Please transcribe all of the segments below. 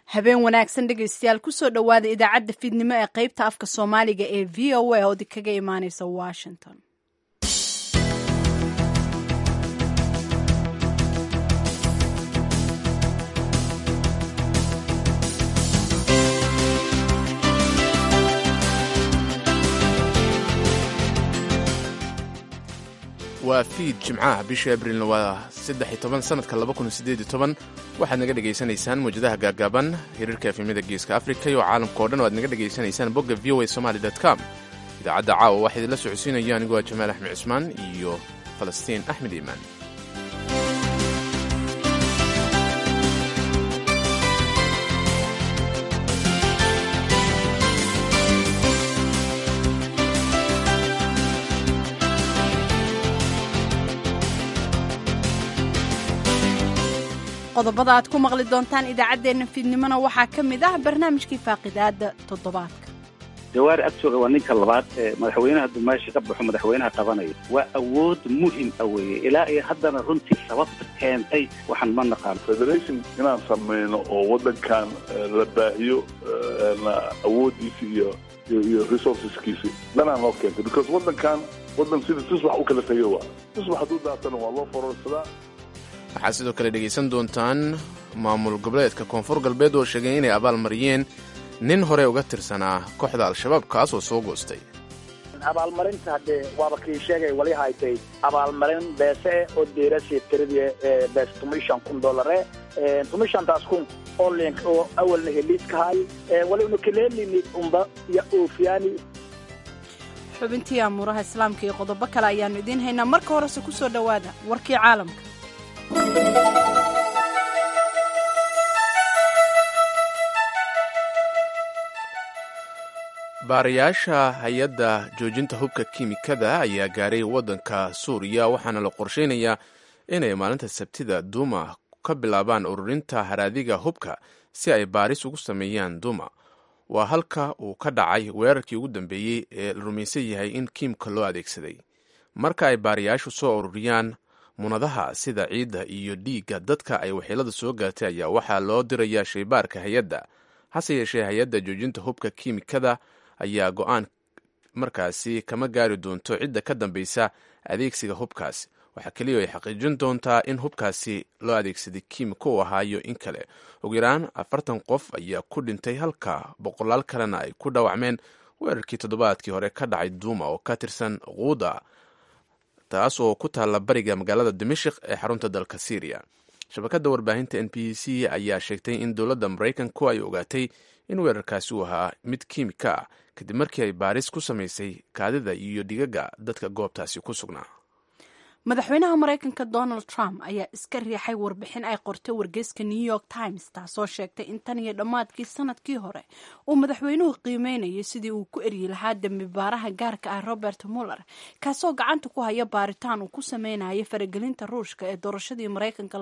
habeen wanaagsan dhegaystayaal kusoo dhowaada idaacadda fiidnimo ee qaybta afka soomaaliga ee v o a oo kaga imaaneysa washington waa fiid jimcaha bisha abrilna waa saddex iyo toban sanadka laba kun sideed iyo toban waxaad naga dhegaysanaysaan mawjadaha gaagaaban hiriirka efemyada geeska afrika iyo caalamka o dhan o aad naga dhegaysanaysaan bogga v o a somaly com idaacadda caawa waxaa idinla socodsiinaya anigu waa jamaal axmed cismaan iyo falastiin axmed iimaan qodobada aad ku maqli doontaan idaacaddeenna fiidnimona waxaa ka mid ah barnaamijkii faaqidaada toddobaadka jawaari agtooga waa ninka labaad ee madaxweynaha dumaasha ka baxo madaxweynaha qabanaya waa awood muhim a weeye ilaa iyo haddana runtii sababta keentay waxaan ma naqaan federation inaan samayno oo waddankan la baahiyo awooddiisi iyo iyo resourceskiisi dhanaan loo keentay because waddankan waddan sida tusbax u kala tegay waa tusbax hadduu daatana waa loo fororsadaa waxaad sidoo kale dhegaysan doontaan maamul goboleedka koonfur galbeed oo sheegay inay abaal mariyeen nin hore uga tirsanaa kooxda al-shabaab kaasoo soo goostay abaalmarinta haddee waaba kii sheegay wali haytay abaalmarin beese oo deerasi tiradii bees tumishan kun dolare tumishantaas kun oo link oo awalna heliiskahay wali una kaleelini umba ya oofiyaani xubintii amuuraha islaamka iyo qodobo kale ayaannu idiin haynaa marka horese ku soo dhowaada warkii caalamka baarayaasha hay-adda joojinta hubka kiimikada ayaa gaaray waddanka suuriya waxaana la qorsheynayaa inay maalinta sabtida duuma ka bilaabaan ururinta haraadiga hubka si ay baaris ugu sameeyaan duuma waa halka uu ka dhacay weerarkii ugu dambeeyey ee la rumaysan yahay in kiimka loo adeegsaday marka ay baarayaashu soo ururiyaan munadaha sida ciidda iyo dhiigga dadka ay waxyeelada soo gaartay ayaa waxaa loo dirayaa shaybaarka hay-adda hase yeeshee hay-adda joojinta hubka kiimikada ayaa go-aan markaasi kama gaari doonto cidda ka dambaysa adeegsiga hubkaasi waxaa keliya ay xaqiijin doontaa in hubkaasi loo adeegsaday kiimiko u ahaayo in kale ugu yaraan afartan qof ayaa ku dhintay halka boqolaal kalena ay ku dhaawacmeen weerarkii toddobaadkii hore ka dhacay duuma oo ka tirsan quuda taas oo ku taalla bariga magaalada dimashik ee xarunta dalka syriya shabakadda warbaahinta n b c ayaa sheegtay in dowladda maraykanku ay ogaatay in weerarkaasi uu ahaa mid kiimika ah kadib markii ay baaris ku samaysay kaadida iyo dhigaga dadka goobtaasi ku sugnaa madaxweynaha maraykanka donald trump ayaa iska riixay warbixin ay qortay wargeyska new york times taasoo sheegtay in tan iyo dhammaadkii sanadkii hore uu madaxweynuhu qiimeynayay sidii uu ku eryi lahaa dembi baaraha gaarka ah robert muller kaasoo gacanta ku haya baaritaan uu ku sameynaya faragelinta ruushka ee doorashadii maraykanka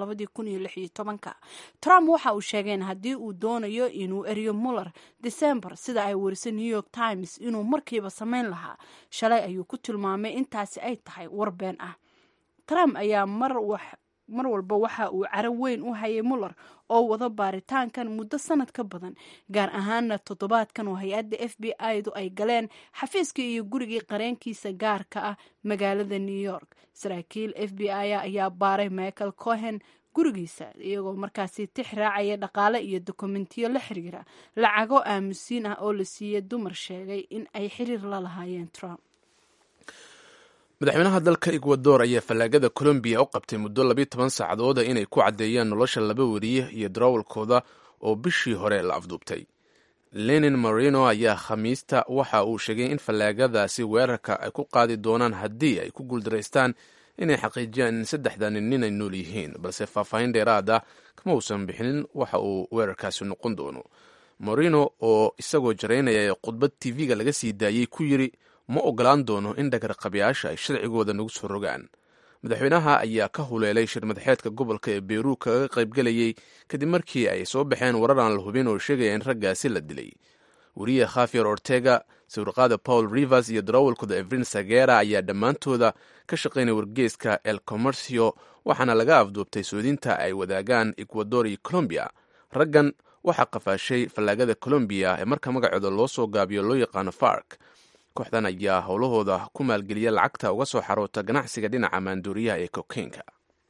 trump waxa uu sheegeen haddii uu doonayo inuu eriyo muller december sida ay warisay new york times inuu markiiba sameyn lahaa shalay ayuu ku tilmaamay intaasi ay tahay war been ah trump ayaa mar walba waxa uu caro weyn u hayay muller oo wado baaritaankan muddo sanad ka badan gaar ahaana toddobaadkan oo hay-adda f b i-du ay galeen xafiiskii iyo gurigii qareenkiisa gaarka ah magaalada new york saraakiil f b i ayaa baaray michael cohen gurigiisa iyagoo markaasi tix raacaya dhaqaale iyo dokumentiyo la xiriira lacago aamusiin ah oo la siiyey dumar sheegay in ay xiriir la lahaayeen trump madaxweynaha dalka ekwador ayaa fallaagada colombiya u qabtay muddo labiyo toban saacadooda inay ku caddeeyaan nolosha laba weriye iyo darawalkooda oo bishii hore la afduubtay lenin marino ayaa khamiista waxa uu sheegay in fallaagadaasi weerarka ay ku qaadi doonaan haddii ay ku guuldaraystaan inay xaqiijiyaan in saddexdani nin ay nool yihiin balse faahfaahin dheeraad ah kama uusan bixinin waxa uu weerarkaasi noqon doono marino oo isagoo jaraynaya khudbad tv-ga laga sii daayey ku yiri ma ogolaan doono in dhagarqabayaasha ay sharcigooda nagu soo rogaan madaxweynaha ayaa ka huleelay shir madaxeedka gobolka ee beru kaga qaybgelayey kadib markii ay soo baxeen warar aan la hubin oo sheegaya in raggaasi la dilay weriye khafier ortega sawirqaada paul rivers iyo darawalkooda evrin sagera ayaa dhammaantooda ka shaqaynaya wargeyska el comercio waxaana laga afduubtay soodinta ay wadaagaan ecuador iyo colombiya raggan waxaa qafaashay fallaagada colombiya ee marka magacooda loo soo gaabiyo loo yaqaano fark kooxdan ayaa howlahooda ku maalgeliya lacagta uga soo xaroota ganacsiga dhinaca maanduuriyaha ee kokaynka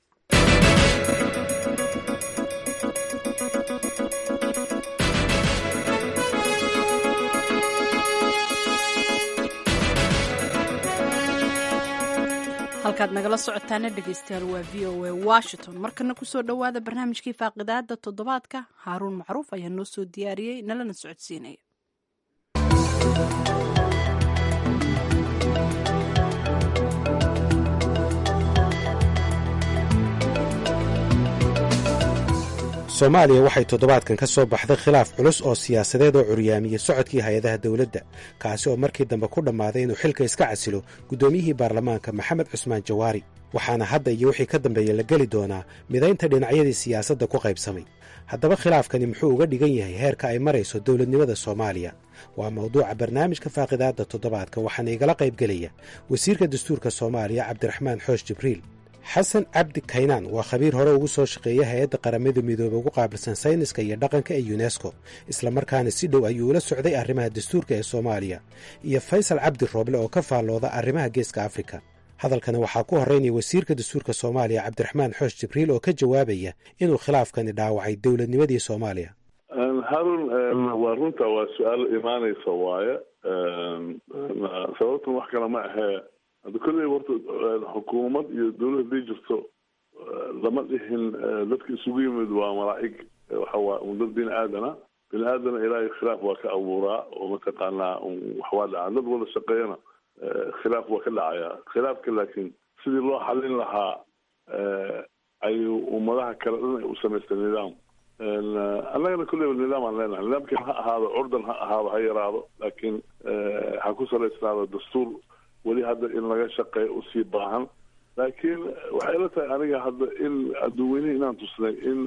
halkaad nagala socotaana dhegeystayaal waa v o a washington markana kusoo dhowaada barnaamijkii faaqidaada toddobaadka haaruun macruuf ayaa noo soo diyaariyey nalana socodsiinaya soomaaliya waxay toddobaadkan ka soo baxday khilaaf culus oo siyaasadeed oo curyaamiyey socodkii hay-adaha dowladda kaasi oo markii dambe ku dhammaaday inuu xilka iska casilo guddoomiyihii baarlamaanka maxamed cusmaan jawaari waxaana hadda iyo wixii ka dambeeya la geli doonaa midaynta dhinacyadii siyaasadda ku qaybsamay haddaba khilaafkani muxuu uga dhigan yahay heerka ay marayso dowladnimada soomaaliya waa mawduuca barnaamijka faaqidaadda toddobaadka waxaana igala qaybgelaya wasiirka dastuurka soomaaliya cabdiraxmaan xoosh jibriil xasan cabdi kaynaan waa khabiir hore ugu soo shaqeeya hay-adda qaramada midoobe ugu qaabilsan sayniska iyo dhaqanka ee yunesko islamarkaana si dhow ayuu ula socday arrimaha dastuurka ee soomaaliya iyo faysal cabdi rooble oo ka faallooda arrimaha geeska afrika hadalkana waxaa ku horraynaya wasiirka dastuurka soomaaliya cabdiraxmaan xoosh jibriil oo ka jawaabaya inuu khilaafkani dhaawacay dowladnimadii soomaaliya harun waa runta waa su-aal imaanaysa waaye sababtan wax kale ma ahee hadda kolley warta xukuumad iyo dawlad haday jirto lama dhihin dadka isugu yimid waa malaa'ig waxawaa un dad bini aadana bini aadana ilaahay khilaaf waa ka abuuraa oo mataqaanaa wax waa dhacaa dad wada shaqeeyana khilaaf waa ka dhacayaa khilaafka laakiin sidii loo xalin lahaa ayuu ummadaha kale dhan ay u samaystay nidaam annagana kulleyba nidaam aan leenahay nidaamkan ha ahaado curdan ha ahaado ha yaraado laakiin ha ku salaysnaado dastuur weli hadda in laga shaqeeyo usii baahan laakiin waxay ila tahay aniga hadda in adduuweynihi inaan tusnay in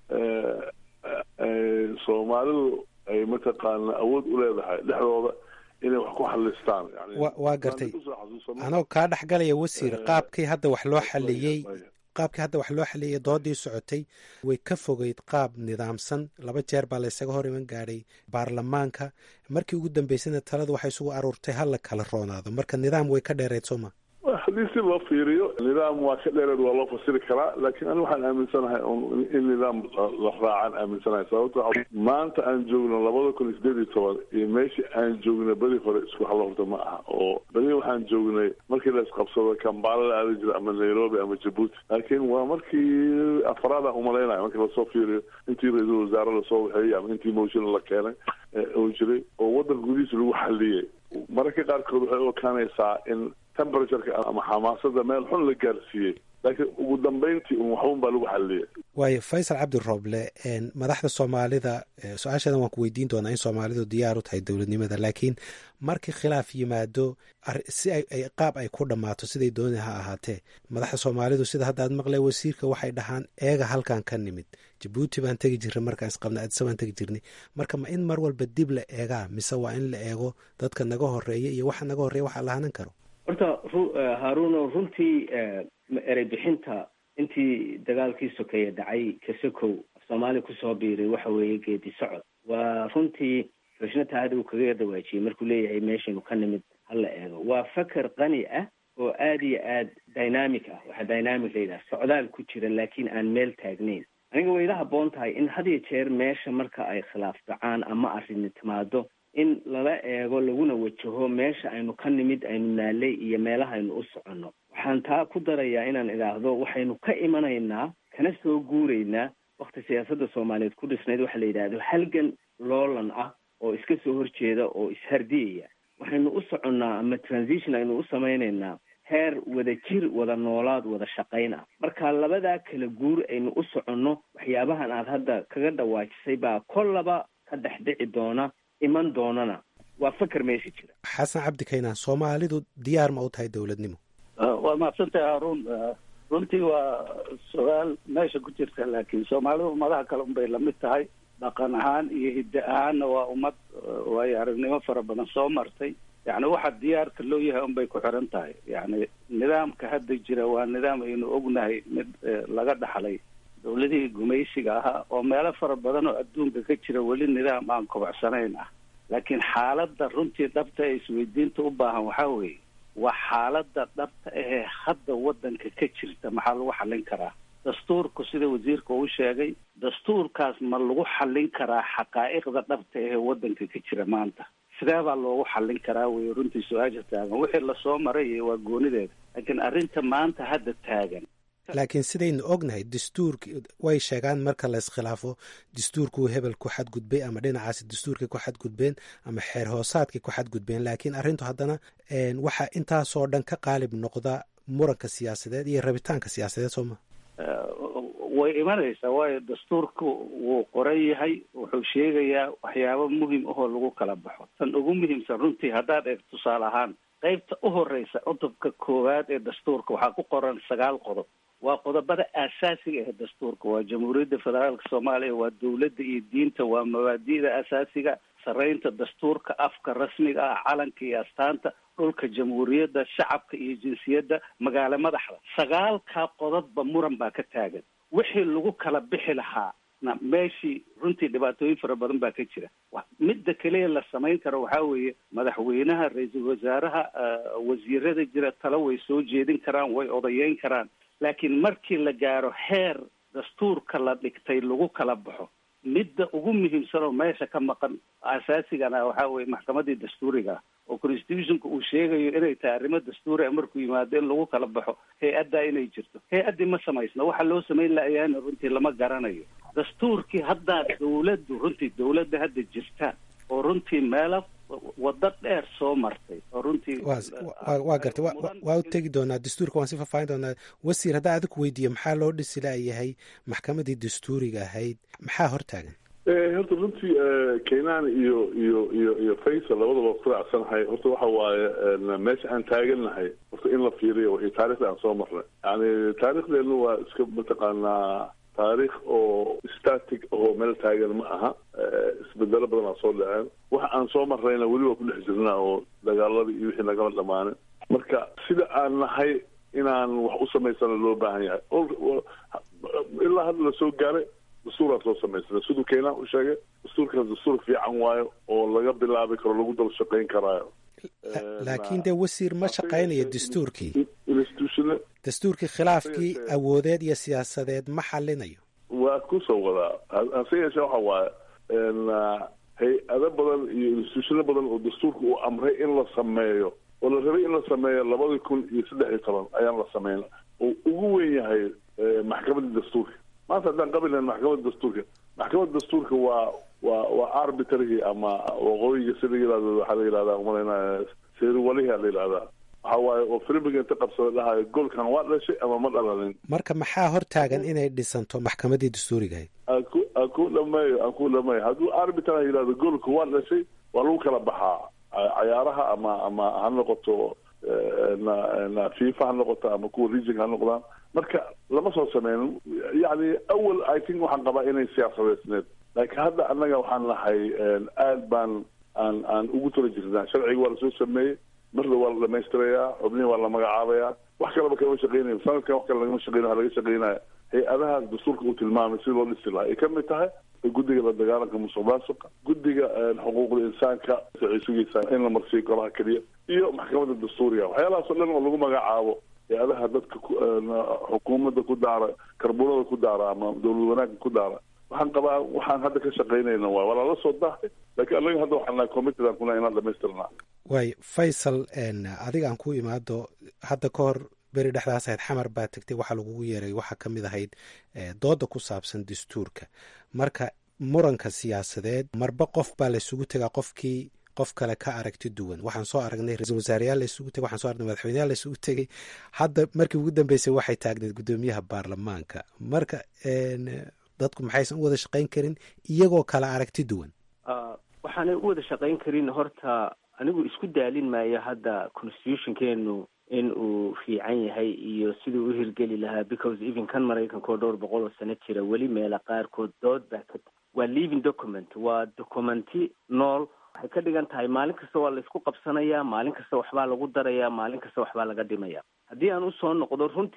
soomaalidu ay mataqaana awood u leedahay dhexdooda inay wax ku xalistaan waa gartay anoo kaa dhex galaya wasiir qaabkii hadda wax loo xaliyey qaabkii hadda wax loo xaliyey doodii socotay way ka fogeyd qaab nidaamsan laba jeer baa laysaga hor iman gaadhay baarlamaanka markii ugu dambeysana taladu waxay isugu aruurtay ha la kala roonaado marka nidaam way ka dheereyd sooma haddii si loo fiiriyo nidaam waa ka dheereed waa loo fasiri karaa laakiin ani waxaan aaminsanahay in nidaam la raacaan aaminsanahay sababto maanta aan joogno labada kun iyo sideed iyo toban iyo meeshii aan joogna beri hore isku halo horta ma aha oo beri waxaan joognay markii la isqabsado kambaala la aadi jira ama nairobi ama jabuuti laakiin waa markii afraad aan umalaynaya markii lasoo fiiriyo intii ra-iisul wasaare lasoo waxeeyey ama intii motion la keenay oo jiray oo waddanka gudihiisa lagu xaliyey mararka qaarkood waxay u ekaanaysaa in temperatureka ama xamaasada meel xun la gaarsiiyey laakiin ugu dambeyntii un waxun baa lagu xaliyay waayo faysal cabdi rooble madaxda soomaalida su-aashadan waan ku weydiin doonaa in soomaalidu diyaar u tahay dowladnimada laakiin markii khilaaf yimaado si ay qaab ay ku dhammaato siday dooni ha ahaatee madaxda soomaalidu sida hadda aad maqlay wasiirka waxay dhahaan eega halkan ka nimid jabuuti baan tegi jirnay markaan isqabnay adisa baan tegi jirnay marka ma in mar walba dib la eegaa mise waa in la eego dadka naga horeeya iyo waxa naga horreeya waxa lahanan karo horta haaruuno runtii erey bixinta intii dagaalkii sokeeye dhacay kasakow soomaaliya kusoo biiray waxa weeye geedi socod waa runtii xushnataa hadda uu kaga dawaajiyey markuu leeyahay meeshaynu ka nimid hala eego waa faker qani ah oo aad iyo aad dynamic ah waxaa dynamic la yidhaha socdaal ku jira laakiin aan meel taagnayn aniga way ila haboon tahay in had iyo jeer meesha marka ay khilaaf dhacaan ama arrini timaado in lala eego laguna wajaho meesha aynu ka nimid aynu naalay iyo meelaha aynu u soconno waxaan taa ku darayaa inaan idhaahdo waxaynu ka imanaynaa kana soo guuraynaa wakti siyaasadda soomaaliyeed ku dhisnayd waxa la yidhaahdo halgan loolan ah oo iska soo horjeeda oo ishardiyaya waxaynu u soconnaa ama transition aynu u samaynaynaa heer wada jir wada noolaad wada shaqayn ah marka labadaa kala guur aynu u soconno waxyaabahan aad hadda kaga dhawaajisay baa kollaba ka dhex dhici doona iman doonana waa faker meesha jira xasan cabdi kaynaan soomaalidu diyaar ma u tahay dowladnimo waa mahadsantahay haruun runtii waa su-aal meesha ku jirta laakiin soomaalidu ummadaha kale unbay lamid tahay dhaqan ahaan iyo hidde ahaanna waa ummad waayo aragnimo fara badan soo martay yacni waxa diyaarka loo yahay unbay ku xiran tahay yacni nidaamka hadda jira waa nidaam aynu ognahay mid laga dhaxlay dowladihii gumaysiga ahaa oo meelo fara badan oo adduunka ka jira weli nidaam aan kobacsanayn ah laakiin xaaladda runtii dhabta ee isweydiinta u baahan waxaa weeye waa xaaladda dhabta ahee hadda waddanka ka jirta maxaa lagu xallin karaa dastuurku sida wasiirka uu sheegay dastuurkaas ma lagu xallin karaa xaqaa'iqda dhabta ahee waddanka ka jira maanta sidee baa loogu xallin karaa wey runtii su-aasha taagan wixii lasoo maray waa goonideeda laakiin arrinta maanta hadda taagan laakiin sidaynu ognahay dastuurki way sheegaan marka la iskhilaafo dastuurkuu hebel ku xadgudbay ama dhinacaasi dastuurkay ku xadgudbeen ama xeer hoosaadkay ku xadgudbeen laakiin arrintu haddana waxaa intaasoo dhan ka qaalib noqda muranka siyaasadeed iyo rabitaanka siyaasadeed soo ma way imanaysaa waayo dastuurku wuu qoran yahay wuxuu sheegayaa waxyaabo muhim ahoo lagu kala baxo tan ugu muhiimsan runtii haddaad eeg tusaale ahaan qaybta u horeysa cutubka koowaad ee dastuurka waxaa ku qoran sagaal qodob waa qodobada aasaasiga ee dastuurka waa jamhuuriyadda federaalka soomaaliya waa dowladda iyo diinta waa mabaadi'da asaasiga saraynta dastuurka afka rasmiga ah calanka iyo astaanta dhulka jamhuuriyadda shacabka iyo jinsiyadda magaalo madaxda sagaalkaa qodobba muran baa ka taagan wixii lagu kala bixi lahaa na meeshii runtii dhibaatooyin fara badan baa ka jira midda keliya la samayn karo waxaa weeye madaxweynaha ra-iisul wasaaraha wasiirada jira talo way soo jeedin karaan way odayeyn karaan laakiin markii la gaaro heer dastuurka la dhigtay lagu kala baxo midda ugu muhiimsan oo meesha ka maqan asaasigana waxaa weye maxkamadii dastuuriga ah oo constitutionka uu sheegayo inay tahay arrimo dastuuri a markuu yimaado in lagu kala baxo hay-addaa inay jirto hay-addii ma samaysno waxa loo samayn layaana runtii lama garanayo dastuurkii haddaa dawladdu runtii dawladda hadda jirta oo runtii meelo waddo dheer soo martay oo runtii waa gartay waa u tegi doonaa dastuurka waan si faahfaahin doonaa wasiir haddaa adiku weydiiyo maxaa loo dhisi laayahay maxkamadii dastuuriga ahayd maxaa hortaagan horta runtii kenaan iyo iyo iyo iyo faysal labadaba ku raacsanahay horta waxa waaye meesha aan taagannahay horta in la fiiriyo wixii taarikhda aan soo marnay yani taarikhdeenu waa iska mataqaanaa taarikh oo static oo meel taagan ma aha isbedelo badan aa soo dhaceen waxa aan soo marrayna weli waa ku dhex jirnaa oo dagaaladii iyo wixii nagama dhamaanin marka sida aan nahay inaan wax u samaysana loo baahan yahay ilaa hadda lasoo gaaray dastuuraa soo samaysana siduu keenaan u sheegay dastuurkaas dastuur fiican waayo oo laga bilaabi karo lagu daba shaqayn karaayo laakiin dee wasiir ma shaqaynayo dastuurkii institutiona dastuurkii khilaafkii awoodeed iyo siyaasadeed ma xalinayo waa kusoo wadaa hase yeeshee waxa waaye hay-ado badan iyo institutiono badan oo dastuurka uu amray in la sameeyo oo la rabay in la sameeyo labadii kun iyo saddex iyo toban ayaan la sameyn oo ugu weyn yahay maxkamadda dastuurka maanta haddaan qabilayn maxkamadda dastuurka maxkamadda dastuurka waa waa waa arbitrary ama waqooyiga sida yihahdo waxaa la yihahdaa umalaynaya seeriwaliha la yihahdaa waxa waaye oo filmiga inta qabsada dhahayo goolkan waa dhashay ama ma dhalanin marka maxaa hortaagan inay dhisanto maxkamadii dastuurigahayd aan ku aan ku dhameeyo aan ku dhameeyo hadduu arbitra yihahdo goolka waa dhashay waa lagu kala baxaa cayaaraha ama ama ha noqoto na na fifa ha noqoto ama kuwa region ha noqdaan marka lama soo sameynin yani awal i think waxaan qabaa inay siyaasadeysneed laakiin hadda annaga waxaan nahay aad baan aan aan ugu tala jirnaa sharciga waa lasoo sameeyey marda waa la dhamaystirayaa xubnihi waa la magacaabayaa wax kaleba kama shaqeynayo sanadkan wax kale lagama shaqeynayo waxa laga shaqeynaya hay-adaha dastuurka uu tilmaamay sida loo dhisi lahaa ay ka mid tahay guddiga la dagaalanka musuq maasuqa guddiga xuquuqda insaanka waxay sugaysaa in la marsiiyo golaha keliya iyo maxkamadda dastuuriga waxyaalahaas oo dhan oo lagu magacaabo hay-adaha dadka xukuumadda ku daara karbunada ku daara ama dowlad wanaagga ku daara waxaan qabaa waxaan hadda ka shaqaynayna waay waa lala soo dahay laakiin anaga hadda waxaan nahay committed aan kuna inaan dhamaystirnaa waay faysal adiga aan ku imaado hadda ka hor beri dhexdaas ahayd xamar baa tegtay waxaa lagugu yeeray waxaa ka mid ahayd dooda ku saabsan dastuurka marka muranka siyaasadeed marba qof baa laysugu tegaa qofkii qof kale ka aragti duwan waxaan soo aragnay ra-isul wasaareyaal laysugu tegay waxaan so aragnay madaxweyneyaal laysugu tegay hadda markii ugu dambeysay waxay taagneed guddoomiyaha baarlamaanka marka dadku maxaysan u wada shaqayn karin iyagoo kala aragti duwan waxaanay u wada shaqayn karin horta anigu isku daalin maayo hadda constitutionkeenu in uu fiican yahay iyo siduu u hirgeli lahaa because even kan maraykanka oo dhowr boqol oo sano jira weli meela qaarkood dood baa ka waa living document waa documenti nool waxay ka dhigan tahay maalin kasta waa laysku qabsanayaa maalin kasta waxbaa lagu darayaa maalin kasta waxbaa laga dhimaya haddii aan usoo noqdo runtii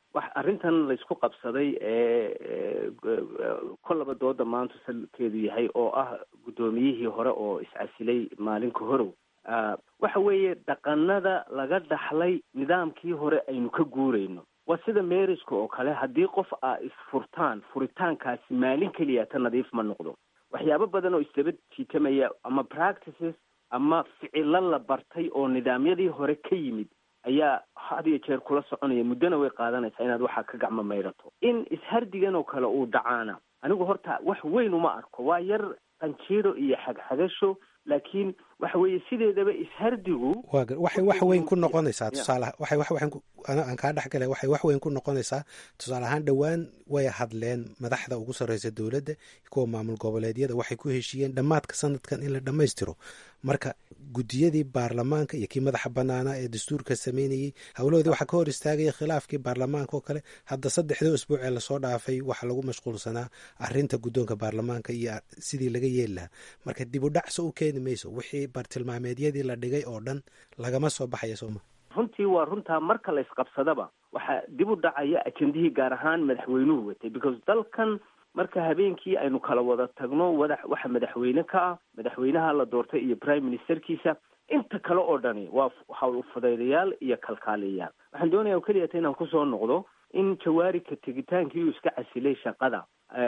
wax arrintan laysku qabsaday ee kollaba dooda maanta salkeedu yahay oo ah guddoomiyihii hore oo iscasilay maalinka horow waxa weeye dhaqanada laga dhaxlay nidaamkii hore aynu ka guurayno waa sida meeriska oo kale haddii qof aa isfurtaan furitaankaasi maalin keliya ta nadiif ma noqdo waxyaabo badan oo isdaba jiitamaya ama practices ama ficilo la bartay oo nidaamyadii hore ka yimid ayaa had iyo jeer kula soconaya muddona way qaadanaysaa inaad waxaa ka gacmo mayrato in ishardigan oo kale uu dhacaana anigu horta wax weyn uma arko waa yar qanjiiro iyo xagxagasho laakiin waxa weeye sideedaba ishardigu wa waxay wax weyn ku noqonaysaa tusaale waxay wax weyn aan kaa dhex galay waxay wax weyn ku noqonaysaa tusaale ahaan dhowaan way hadleen madaxda ugu sarreysa dowladda kuwa maamul goboleedyada waxay ku heshiiyeen dhammaadka sanadkan in la dhammaystiro marka guddiyadii baarlamaanka iyo kii madaxa banaanaa ee dastuurka sameynayey howlahoodii waxaa ka hor istaagaya khilaafkii baarlamaanka oo kale hadda saddexdii usbuuc ee lasoo dhaafay waxaa lagu mashquulsanaa arinta guddoonka baarlamaanka iyo sidii laga yeeli lahaa marka dib u dhacso u keeni mayso wixii bartilmaameedyadii la dhigay oo dhan lagama soo baxaya sooma runtii waa runtaa marka la isqabsadaba waxaa dib u dhacaya ajendihii gaar ahaan madaxweynuhu watay because dalkan marka habeenkii aynu kala wada tagno wada waxa madaxweyne ka ah madaxweynaha la doortay iyo prime ministerkiisa inta kale oo dhani waa hawl fudaydayaal iyo kalkaaliyayaal waxaan doonaya o keliyata inaan kusoo noqdo in jawaarika tegitaankii uu iska casilay shaqada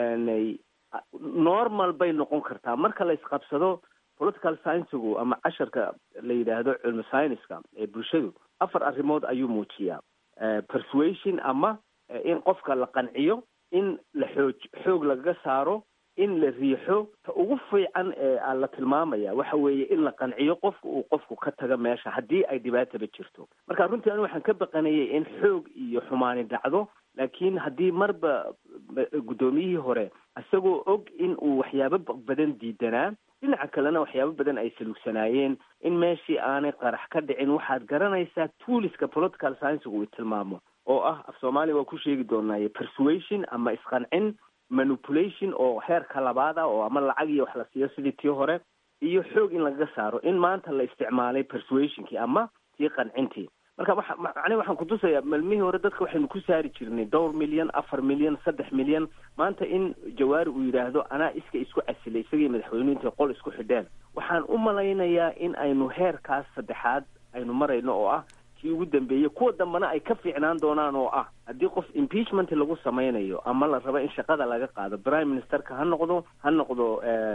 normal bay noqon kartaa marka la isqabsado political sciensigu ama casharka la yidhaahdo cilmi scienceska ee bulshadu afar arrimood ayuu muujiyaa persuasion ama in qofka la qanciyo in la xoog xoog lagaga saaro in la riixo ta ugu fiican ee la tilmaamaya waxa weeye in la qanciyo qofka uu qofku ka tago meesha haddii ay dhibaataba jirto marka runtii anigu waxaan ka baqanayay in xoog iyo xumaani dhacdo laakiin haddii marba guddoomiyihii hore isagoo og in uu waxyaabo badan diidanaa dhinaca kalena waxyaabo badan ay salugsanaayeen in meeshii aanay qarax ka dhicin waxaad garanaysaa tuuliska political sciensigu uu tilmaamo oo ah af soomaaliya waa ku sheegi doonaaye persuasion ama isqancin manipulation oo heerka labaad ah oo ama lacag iyo wax la siiyo sidii tii hore iyo xoog in lagaga saaro in maanta la isticmaalay persuasionkii ama tii qancintii marka waxa macnihi waxaan kutusayaa malmihii hore dadka waxaynu ku saari jirnay dhowr milyan afar milyan saddex milyan maanta in jawaari uu yidhaahdo anaa iska isku casilay isagii madaxweynuhu intay qol isku xidheen waxaan u malaynayaa in aynu heerkaas saddexaad aynu marayno oo ah kii ugu dambeeyey kuwa dambena ay ka fiicnaan doonaan oo ah haddii qof impeachment lagu samaynayo ama la rabo in shaqada laga qaado prime ministerka ha noqdo ha noqdo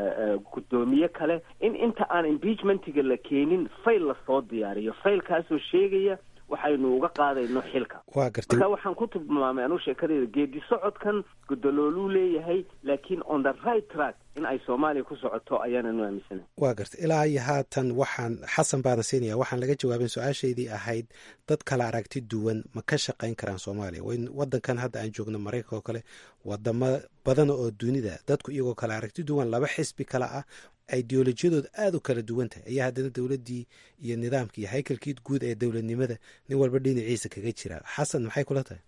guddoomiye kale in inta aan impeachmentiga la keenin fail lasoo diyaariyo failkaasoo sheegaya waxaynu uga qaadayno xilka waa gartay marka waxaan ku tilmaamay anuu sheekadeyda geedi socodkan gudalooluu leeyahay laakiin on the right track in ay soomaaliya ku socoto ayaananu aaminsana waa gartay ilaa iyo haatan waxaan xasan baana siinaya waxaan laga jawaabin su-aashaydii ahayd dad kala aragti duwan ma ka shaqayn karaan soomaaliya wadankan hadda aan joogno maraykanka oo kale wadamo badan oo dunida dadku iyagoo kala aragti duwan laba xisbi kale ah ideolojiyadooda aada u kala duwan tahay ayaa haddana dowladdii iyo nidaamkii iyo haykalkii guud ee dowladnimada nin walba dhinaciisa kaga jira xasan maxay kula tahay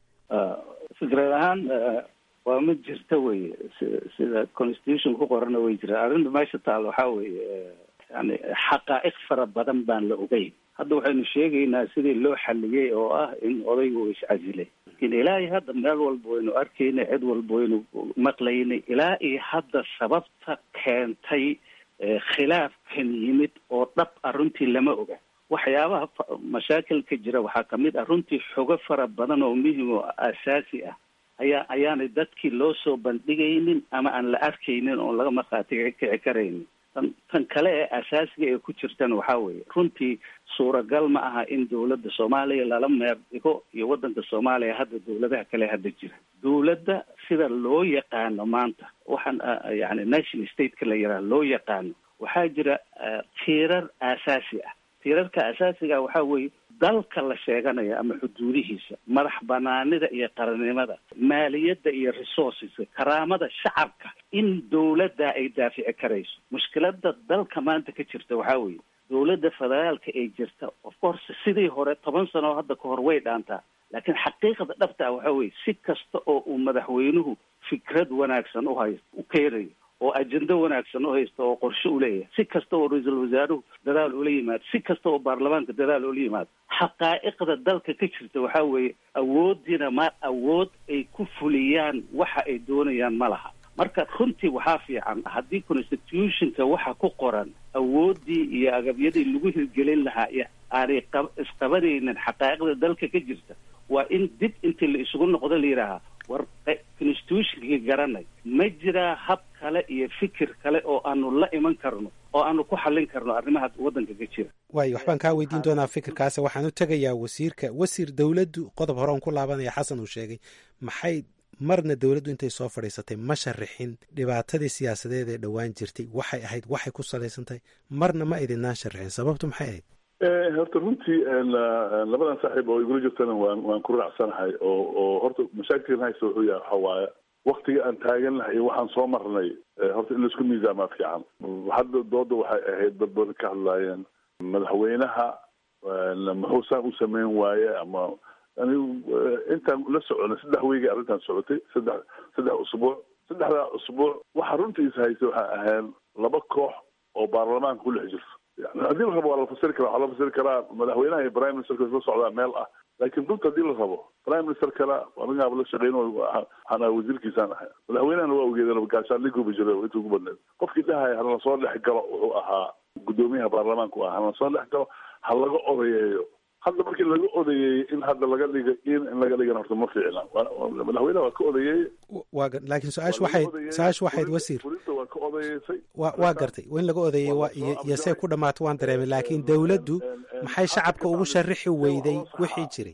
fikrad ahaan waa mid jirta weye sida constitution ku qorana way jiraan arrinta meesha taal waxaa weeye yani xaqaa'iq fara badan baan la ogeyn hadda waxaynu sheegaynaa sidii loo xaliyey oo ah in odaygu uu iscasilay lakin ilaa iyo hadda meel walba waynu arkaynay cid walba waynu maqlaynay ilaa iyo hadda sababta keentay khilaafkan yimid oo dhab ah runtii lama oga waxyaabaha mashaakilka jira waxaa kamid ah runtii xogo fara badan oo muhim oo asaasi ah ayaa ayaanay dadkii loo soo bandhigaynin ama aan la arkaynin oon laga markhaati kici karaynin tan tan kale ee asaasiga ee ku jirtan waxaa weeye runtii suuragal ma aha in dowladda soomaaliya lala meer dhigo iyo waddanka soomaaliya hadda dowladaha kale hadda jira dowladda sida loo yaqaano maanta waxaan yani national stateka la yaraha loo yaqaano waxaa jira tiirar aasaasi ah tiirarka asaasiga waxaa weeye dalka la sheeganayo ama xuduudihiisa madax banaanida iyo qarannimada maaliyadda iyo resourceska karaamada shacabka in dowladda ay daafici karayso mushkilada dalka maanta ka jirta waxaa weeye dowladda federaalka ee jirta of course sidii hore toban sano hadda ka hor way dhaantaa laakiin xaqiiqda dhabta ah waxaa weye si kasta oo uu madaxweynuhu fikrad wanaagsan uhay u keenayo oo ajendo wanaagsan u haysta oo qorshe u leeyahay si kasta oo ra-iisul wasaaruhu dadaal ula yimaado si kasta oo baarlamaanka dadaal ula yimaado xaqaa'iqda dalka ka jirta waxaa weeye awoodiina ma awood ay ku fuliyaan waxa ay doonayaan ma laha marka runtii waxaa fiican haddii constitutionka waxa ku qoran awooddii iyo agabyadii lagu hirgelin lahaa iyo aanay qab isqabanaynin xaqaa'iqda dalka ka jirta waa in dib intii la isugu noqdo la yidhaahaa war constitutionkii garanay ma jiraa hab kale iyo fikir kale oo aanu la iman karno oo aanu ku xallin karno arrimaha waddanka ka jira waayo waxbaan kaa weydiin doonaa fikirkaas waxaan u tegayaa wasiirka wasiir dowladdu qodob hore on ku laabanaya xasan uu sheegay maxay marna dowladdu intay soo fadhiisatay ma sharixin dhibaatadii siyaasadeed ee dhowaan jirtay waxay ahayd waxay ku salaysan tahay marna ma idinaan sharixin sababtu maxay ahayd horta runtii labadan saaxiib oo igula jirtana waan waan ku raacsanahay oo oo horta mashaakilkan haysta wuxuu yahay waxa waaye waktiga aan taagan lahay iyo waxaan soo marnay horta in laisku miisaamaa fiican hadda dooda waxay ahayd dad badan ka hadlaayeen madaxweynaha muxuu saan u sameyn waaye ama anigu intaan la soconay saddex weygay arrintan socotay saddex saddex usbuuc saddexdaa usbuuc waxa runtiisa haysta waxay ahayn laba koox oo baarlamaanka ku dhex jirta yani haddii la rabo waa la fasiri karaa waxaa la fasiri karaa madaxweynaha iyo prime ministerka isla socdaa meel ah laakiin runta haddii la rabo prime minister kale anigaaba la shaqeyn waxaan ahaa wasiirkiisaan ahay madaxweynahana waa ogeeda gaashaan liguba jira inta ugu badneed qofkii dhahaya halana soo dhex galo wuxuu ahaa gudoomiyaha baarlamaanku ah halana soo dhex galo ha laga odayeeyo hadda markii laga odayeeyey in hadda laga dhiga in in laga dhigana horta ma fiicna madaxweynaha waa ka odayeeyey waa laakiin su-aashu waxayd su-aashu waxayd wasiir fulinta waa ka odayeysay wa waa gartay in laga odeeyey waa iyo iyo see ku dhamaato waan dareemay laakiin dowladdu maxay shacabka ugu sharixi weyday wixii jiray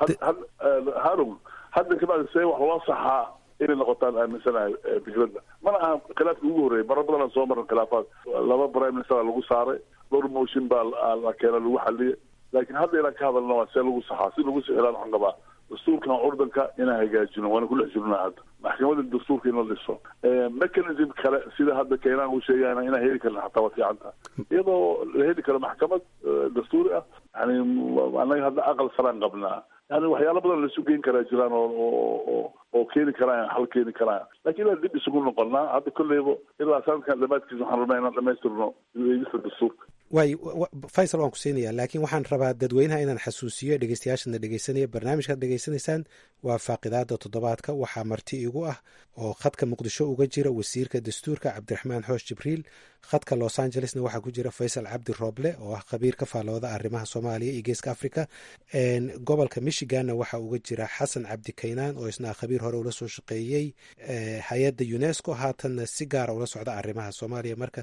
harun hadda kabacdi see wax loo saxaa inay noqotaan aaminsanahay fikradda mana aha khilaafkii ugu horreeyay marar badan aan soo marin khilaafaad laba prime minister lagu saaray dhowr motion baa la keena lagu xaliyay laakiin hadda inaan ka hadalna waa see lagu saxaa si lagu sixiraan waxaan qabaa dastuurkan curdanka inaan hagaajino waana ku dhex jirnaa hadda maxkamada dastuurka in la dhiso mechanism kale sida hadda keenaan uu sheegayna inaan heli karna xataa waa fiican taha iyadoo la heli karo maxkamad dastuuri ah yani anaga hadda aqal saraan qabnaa yani waxyaalo badan laisu geyn karaa jiraan oo oo oo keeni karaan xal keeni karaan lakin inaan dib isugu noqonnaa hadda kolleyba ilaa sanadkan dhamaadkiisa waxaan rabnaa inaan dhamaystirno eegista dastuurka waay faysal waan ku siinaya laakiin waxaan rabaa dadweynaha inaan xasuusiyo dhegeystayaashana dhegeysanaya barnaamijkaad dhegeysanaysaan waa faaqidaada toddobaadka waxaa marti igu ah oo khadka muqdisho uga jira wasiirka dastuurka cabdiraxmaan xoosh jibriil khadka los angelesna waxaa ku jira faysal cabdi rooble oo ah khabiir ka faallooda arrimaha soomaaliya iyo geeska africa gobolka michiganna waxaa uga jira xasan cabdi kaynaan oo isna khabiir hore ula soo shaqeeyey hay-adda unesco haatanna si gaara ula socda arrimaha soomaaliya marka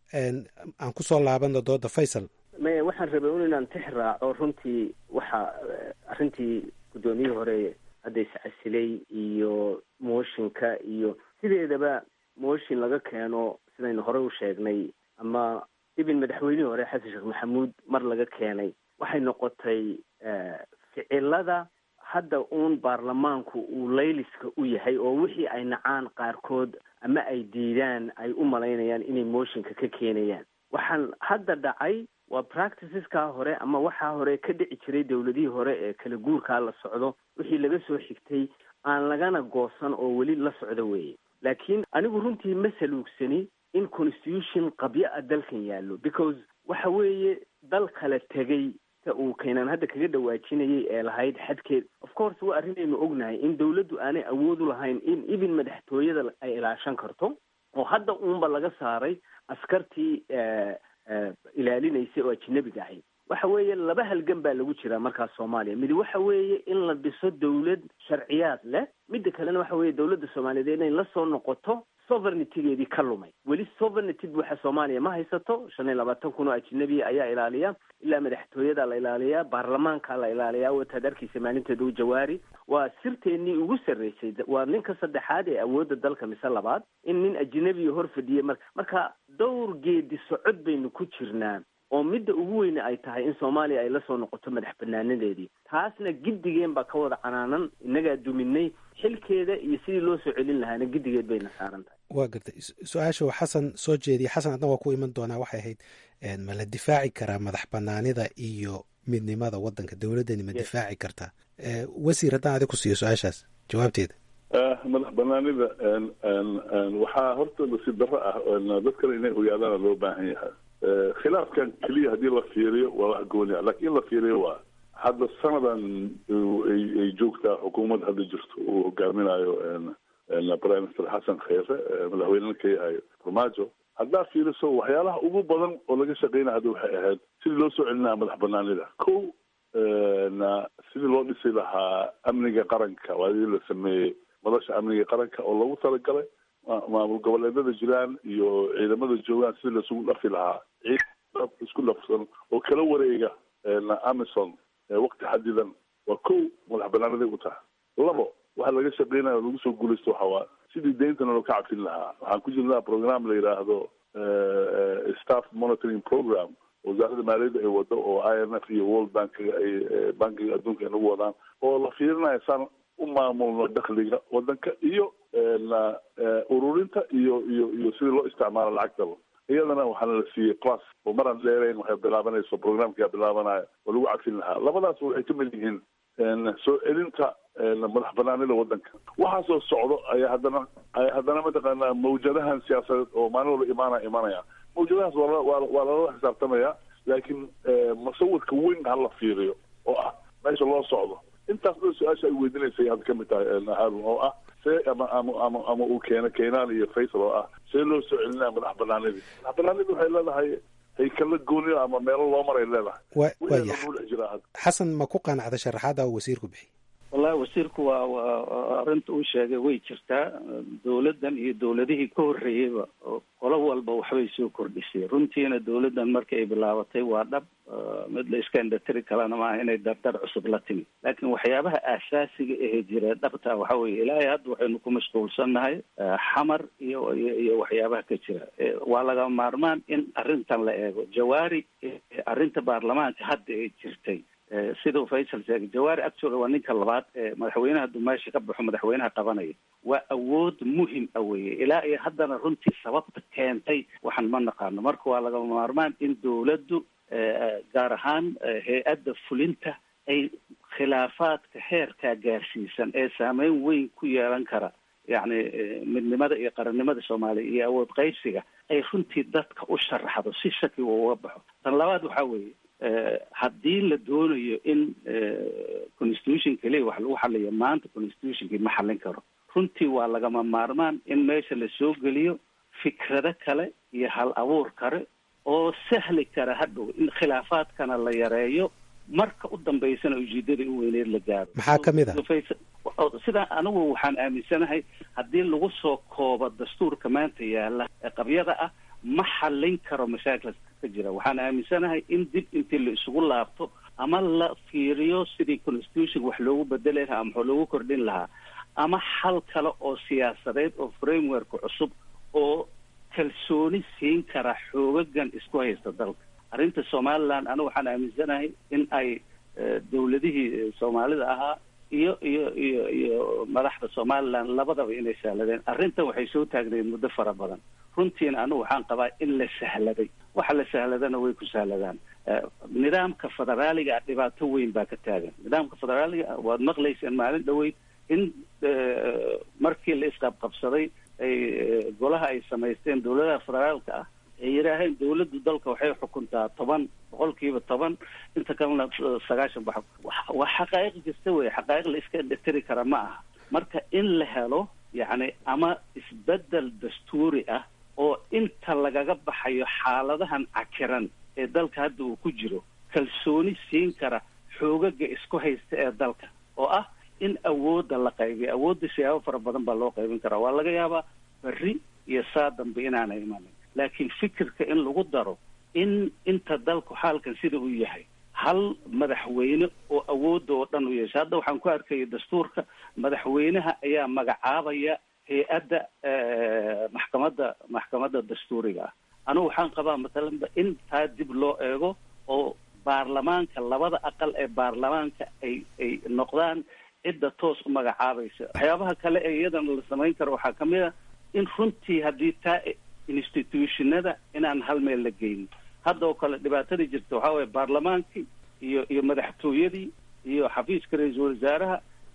aan kusoo laabano dooda faysal maya waxaan rabay un inaan tix raaco runtii waxa arrintii guddoomiyihii hore hadda iscasilay iyo mooshinka iyo sideedaba mooshin laga keeno sidaynu horey u sheegnay ama ibin madaxweynihii hore xasan sheekh maxamuud mar laga keenay waxay noqotay ficilada hadda uun baarlamaanku uu layliska u yahay oo wixii ay nacaan qaarkood ama ay diidaan ay u malaynayaan inay mooshinka ka keenayaan waxaan hadda dhacay waa practiceska hore ama waxaa hore ka dhici jiray dowladihii hore ee kala guurkaa la socdo wixii laga soo xigtay aan lagana goosan oo weli la socdo weeye laakiin anigu runtii ma saluugsani in constitution qabyo a dalkan yaallo because waxa weeye dal kala tegay ta uu keenaan hadda kaga dhawaajinayay ee lahayd xadkeed of course waa arrinaynu ognahay in dawladdu aanay awood u lahayn in even madaxtooyada ay ilaashan karto oo hadda uunba laga saaray askartii ilaalinaysay oo ajinabiga ahayd waxa weeye laba halgan baa lagu jiraa markaas soomaaliya midi waxa weeye in la dhiso dawlad sharciyaad leh midda kalena waxa weeye dawladda soomaaliyeed inay la soo noqoto sovereigntygeedii ka lumay weli sovereignty buuxa soomaaliya ma haysato shan iyo labaatan kun oo ajinabiya ayaa ilaaliya ilaa madaxtooyada la ilaaliyaa baarlamaanka la ilaaliyaa wataad arkiisa maalinteeda u jawaari waa sirteennii ugu sarreysay waa ninka saddexaad ee awoodda dalka mise labaad in nin ajinabiya hor fadhiya mar marka dhowr geedi socod baynu ku jirnaa oo midda ugu weyne ay tahay in soomaaliya ay la soo noqoto madax banaanadeedii taasna giddigeen baa ka wada canaanan innagaa duminay xilkeeda iyo sidii loo soo celin lahaana giddigeed bayna saaran tahay waa gartay su-aasha uu xasan soo jeediyey xasan adna waa ku iman doonaa waxay ahayd ma la difaaci karaa madax banaanida iyo midnimada waddanka dowladdani ma difaaci kartaa wasiir haddaan adig ku siiyo su-aashaas jawaabteeda madax banaanida waxaa horta nasiib darro ah dad kale inay ogaadaana loo baahan yahay khilaafkan keliya haddii la fiiriyo waa wax gooni ah lakin in la fiiriyo waa hadda sanadan ay joogtaa xukuumad hadda jirto uu hogaaminayo prime minister xasan kheyre madaxweynena ka yahay farmaajo haddaa fiiriso waxyaalaha ugu badan oo laga shaqeynaya hadda waxay ahayd sidii loo soo celinaya madax banaanida ko sidii loo dhisi lahaa amniga qaranka waadii la sameeyey madasha amniga qaranka oo loogu talagalay maamul goboleedada jiraan iyo ciidamada joogaan sidii laisugu dhafi lahaa ciidamada isku dhafsan oo kala wareega amison waqti xadidan waa ko madax banaaniday u tahay labo waxa laga shaqeynaya oo lagu soo guulaysto waxa waa sidii deyntana loo ka cabsin lahaa waxaan ku jirnaa program la yidhaahdo staff monitoring program wasaaradda maaliyadda ay wado oo i m f iyo world bankiga ay bankiga adduunka ay nagu wadaan oo la fiirinayo saan u maamulno dakhliga wadanka iyo ururinta iyo iyo iyo sidii loo isticmaalo lacagtaba iyadana waxaana la siiyey class oo maraan dheerayn waxay bilaabanayso programkaa bilaabanaya oo lagu cabsin lahaa labadaas waxay ka mid yihiin soo celinta madax banaanida wadanka waxaasoo socdo ayaa haddana ayaa haddana mataqaanaa mawjadahan siyaasadeed oo maalin walba imaanaya imanaya mawjadahaas waa waa lala xisaabtamaya laakiin musawirka weyn hala fiiriyo oo ah meesha loo socdo intaas dhan su-aasha ay weydinaysay hadda kamid tahay harun oo ah see ama ama ama ama uu keeno keenaan iyo faysal oo ah see loo soo celinaya madax banaanidii madax banaanidii waxay leedahay haykala gooniyo ama meelo loo maray leedahay waya dhex jiraa hadda xasan ma ku qaanacda sharaxaada uu wasiirku bixiy wallahi wasiirku waa waa arrinta uu sheegay way jirtaa dowladdan iyo dowladihii ka horreeyeyba qolo walba waxbay soo kordhisay runtiina dowladdan markii ay bilaabatay waa dhab mid la iska indhatiri kalena maaha inay dardar cusub la timi laakiin waxyaabaha aasaasiga ahee jira dhabta waxa weeye ilaahay hadda waxaynu ku mashquulsannahay xamar iyo iyo iyo waxyaabaha ka jira waa laga maarmaan in arrintan la eego jawaari arrinta baarlamaanka hadda ay jirtay siduu faysal sheegay jawaari actually waa ninka labaad ee madaxweynaha dumaasha ka baxo madaxweynaha qabanaya waa awood muhim a weye ilaa iyo haddana runtii sababta keentay waxaan ma naqaano marka waa laga maarmaan in dowladdu gaar ahaan hay-adda fulinta ay khilaafaadka heerkaa gaarsiisan ee saameyn weyn ku yeelan kara yacni midnimada iyo qarannimada soomaaliya iyo awood qaybsiga ay runtii dadka u sharaxdo si shaki uga baxo tan labaad waxaa weeye haddii la doonayo in constitution keliya wax lagu xaliyo maanta constitutionkii ma xallin karo runtii waa lagama maarmaan in meesha la soo geliyo fikrado kale iyo hal abuur kale oo sahli kara hadhow in khilaafaadkana la yareeyo marka u dambaysana ujeedadii u weyneed la gaaro maxaa ka mid a sidaa anigu waxaan aaminsanahay haddii lagu soo koobo dastuurka maanta yaala ee qabyada ah ma xallin karo mashaakilka ka jira waxaan aaminsanahay in dib intii la isugu laabto ama la fiiriyo sidii constitution wax loogu bedeli lahaa ama wax loogu kordhin lahaa ama xal kale oo siyaasadeed oo framework cusub oo kalsooni siin kara xoogagan isku haysta dalka arrinta somaliland anigu waxaan aaminsanahay in ay dowladihii soomaalida ahaa iyo iyo iyo iyo madaxda somaliland labadaba inay sahladeen arrintan waxay soo taagnayd muddo fara badan runtiina anigu waxaan qabaa in la sahladay waxa la sahladana way ku sahladaan nidaamka federaaliga ah dhibaato weyn baa ka taagan nidaamka federaaliga waad maqlayseen maalin dhaweyd in markii la isqabqabsaday ay golaha ay samaysteen dowladaha federaalka ah ay yidhaaheen dowladdu dalka waxay xukuntaa toban boqolkiiba toban inta kalena sagaashan ba waa xaqaa'iq jirta wey xaqaa'iq la iska indhatiri kara ma aha marka in la helo yacni ama isbedel dastuuri ah oo inta lagaga baxayo xaaladahan cakiran ee dalka hadda uu ku jiro kalsooni siin kara xoogaga isku haysta ee dalka oo ah in awoodda la qaybiyo awoodda siyaabo fara badan baa loo qaybin karaa waa laga yaabaa berri iyo saa dambe inaana imanin laakiin fikirka in lagu daro in inta dalku xaalkan sida uu yahay hal madaxweyne oo awoodda oo dhan u yeesha hadda waxaan ku arkaya dastuurka madaxweynaha ayaa magacaabaya hay-adda maxkamadda maxkamadda dastuuriga ah anigu waxaan qabaa matalanba in taa dib loo eego oo baarlamaanka labada aqal ee baarlamaanka ay ay noqdaan cidda toos u magacaabaysa waxyaabaha kale ee iyadana la samayn karo waxaa kamid a in runtii haddii taa institutionada inaan hal meel la geynin hadda oo kale dhibaatadii jirta waxaa weye baarlamaankii iyo iyo madaxtooyadii iyo xafiiska ra-iisul wasaaraha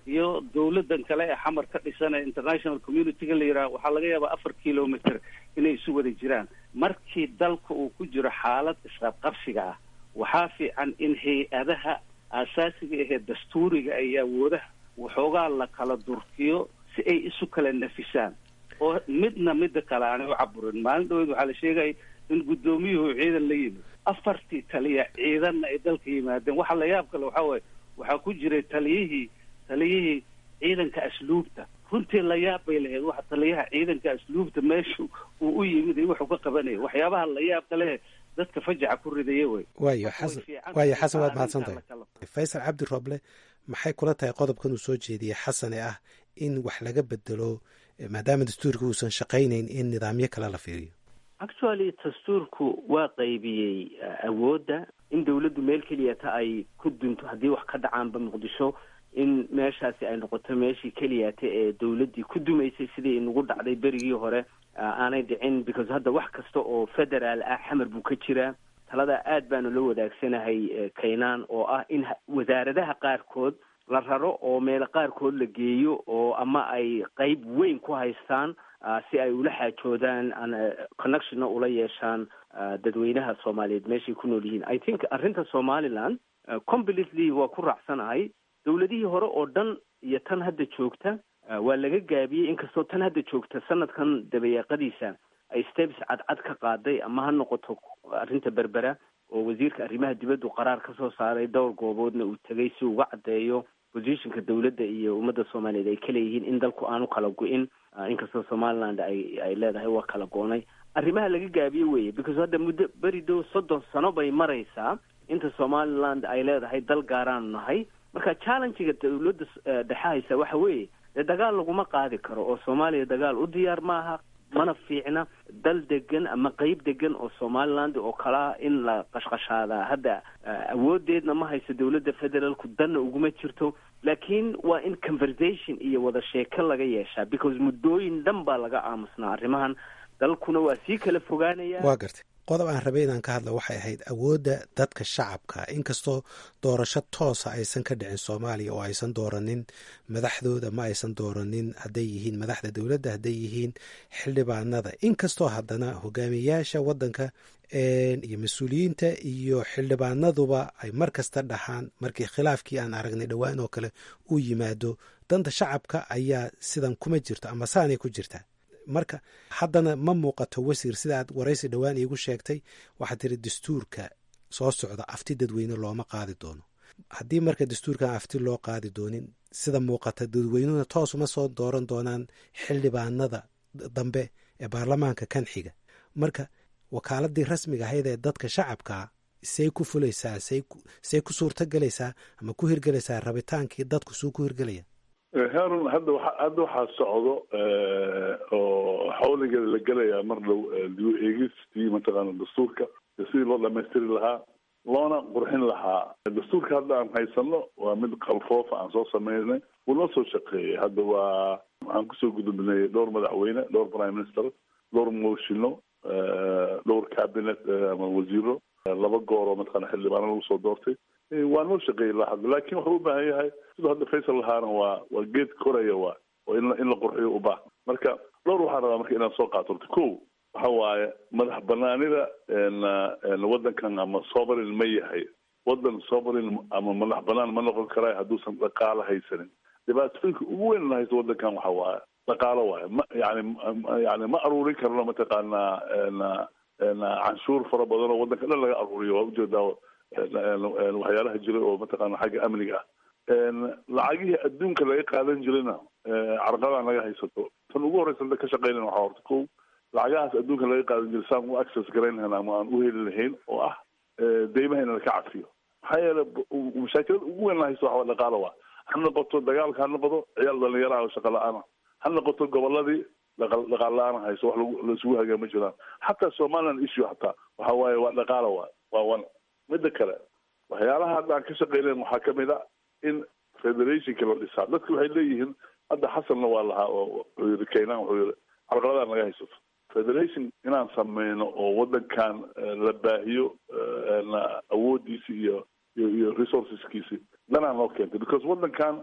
iyo dawladan kale ee xamar ka dhisan ee international community-ga la yidhaha waxaa laga yaabaa afar kilometer inay isu wada jiraan markii dalka uu ku jiro xaalad isqabqabsiga ah waxaa fiican in hay-adaha aasaasiga ahee dastuuriga iyo awoodaha waxoogaa la kala durkiyo si ay isu kala nafisaan oo midna midda kale aanay u caburin maalin dhaweyd waxaa la sheegaya in guddoomiyuhu ciidan la yimid afartii taliya ciidanna ay dalka yimaadeen waxa la yaab kale waxaa waaye waxaa ku jiray taliyihii taliyihii ciidanka asluubta runtii la yaab bay lahayd waxa taliyaha ciidanka asluubta meeshu uu u yimid iyo wuxuu ka qabanaya waxyaabaha la yaab kale dadka fajaca ku ridaya wey waayo xasan waayo xasan waad mahadsan tahay faysal cabdi roble maxay kula tahay qodobkan uu soo jeediyey xasane ah in wax laga bedelo maadaama dastuurka uusan shaqaynayn in nidaamyo kale la fiiriyo actually dastuurku waa qaybiyey awoodda in dawladdu meel keliyata ay ku dunto haddii wax ka dhacaanba muqdisho in meeshaasi ay noqoto meeshii keliyata ee dawladdii ku dumaysay sidii inagu dhacday berigii hore aanay dhicin because hadda wax kasta oo federaal ah xamar buu ka jiraa talada aad baanu la wadaagsanahay kaynaan oo ah in wasaaradaha qaarkood la raro oo meelo qaarkood la geeyo oo ama ay qeyb weyn ku haystaan si ay ula xaajoodaan connectionna ula yeeshaan dadweynaha soomaaliyeed meeshay ku nool yihiin i think arrinta somaliland completely waa ku raacsanahay dawladihii hore oo dhan iyo tan hadda joogta waa laga gaabiyey inkastoo tan hadda joogta sanadkan dabayaaqadiisa ay steps cadcad ka qaaday ama ha noqoto arrinta berbera oo wasiirka arrimaha dibaddu qaraar ka soo saaray dhowr gooboodna uu tegay si uga caddeeyo positionka dawladda iyo ummadda soomaaliyeed ay ka leeyihiin in dalku aanu kala go-in inkastoo somaliland ay ay leedahay waa kala goonay arrimaha laga gaabiye weeye because hadda muddo beri dow soddon sano bay maraysaa inta somaliland ay leedahay dal gaaraanu nahay marka challengiga dawladda dhexe haysa waxa weeye dee dagaal laguma qaadi karo oo soomaaliya dagaal u diyaar maaha mana fiicna dal degan ama qeyb degan oo somaliland oo kalaa in la qashqashaadaa hadda awoodeedna ma hayso dawladda federaalku danna uguma jirto laakiin waa in conversation iyo wada sheeko laga yeeshaa because muddooyin dhan baa laga aamusnaa arrimahan dalkuna waa sii kala fogaanaya waa gartay qodob aan rabay inaan ka hadla waxay ahayd awoodda dadka shacabka inkastoo doorasho toosa aysan ka dhicin soomaaliya oo aysan dooranin madaxdooda ma aysan dooranin hadday yihiin madaxda dowladda hadday yihiin xildhibaanada inkastoo haddana hogaamiyayaasha waddanka iyo mas-uuliyiinta iyo xildhibaanaduba ay mar kasta dhaxaan markii khilaafkii aan aragnay dhowaan oo kale uu yimaado danta shacabka ayaa sidan kuma jirto ama saanay ku jirtaa marka haddana ma muuqato wasiir sida aad waraysi dhowaan iigu sheegtay waxaad tiri dastuurka soo socda afti dadweyne looma qaadi doono haddii marka dastuurkan afti loo qaadi doonin sida muuqata dadweynuhuna toosuma soo dooran doonaan xildhibaanada dambe ee baarlamaanka kan xiga marka wakaaladii rasmiga ahayd ee dadka shacabkaa say ku fulaysaa say ku suurto gelaysaa ama ku hirgelaysaa rabitaankii dadku suu ku hirgelaya harun hadda wa hadda waxaa socdo oo xawligeeda la gelayaa mar dhow dib eegistii mataqaana dastuurka sidii loo dhamaystiri lahaa loona qurxin lahaa dastuurka hadda aan haysano waa mid qalfoofa aan soo sameynay wuu noo soo shaqeeyay hadda waa waxaan kusoo gudubnay dhowr madaxweyne dhowr prime minister dhowr mooshino dhowr cabinet ama wasiiro laba goor oo mataqaana xildhibaano lagu soo doortay waa noo shaqeeyay ilaa hadda laakin wuxuu u baahan yahay siduu hadda faysal lahaana waa waa geed koraya waa oo in in la qurxiyo u baahan marka dhowr waxaan rabaa marka inaan soo qaato horta ko waxa waaye madax banaanida waddankan ama sovereign ma yahay waddan sovereign ama madax banaan ma noqon karaa hadduusan dhaqaalo haysanin dhibaatooyinka ugu weyn la haysto waddankan waxa waaye dhaqaalo waaye ma yani yani ma aruurin karno mataqaanaa canshuur fara badan oo waddanka dhan laga aruuriyo waa ujeedaa waxyaalaha jira oo mataqaana xagga amniga ah lacagihii adduunka laga qaadan jirayna carqaladaan laga haysato tan ugu horreysa ka shaqeynan waxaa horta ko lacagahaas adduunka laga qaadan jiray saan u access garayn lahayn ama aan u heli lahayn oo ah deymaha in laka cafiyo maxaa yeele mashaakilada ugu weyn la haysto waxaa dhaqaalo waa ha noqoto dagaalka ha noqdo ciyaal dhalinyaraha oo shaqa la-aana ha noqoto goboladii dhaqaal la-aan hayso wax laisugu hagaa ma jiraan xataa somaliland issue hataa waxa waaye waa dhaqaalo waa waa wan midda kale waxyaalaha hadda aan ka shaqeynayn waxaa kamid a in federationka la dhisaa dadka waxay leeyihiin hadda xasanna waa lahaa oo wuxuu yiri kaynan wuxuu yiri carqaladaan laga haysato federation inaan sameyno oo waddankan la baahiyo awoodiisi iyo iyo iyo resourceskiisi danaa noo keentay because waddankan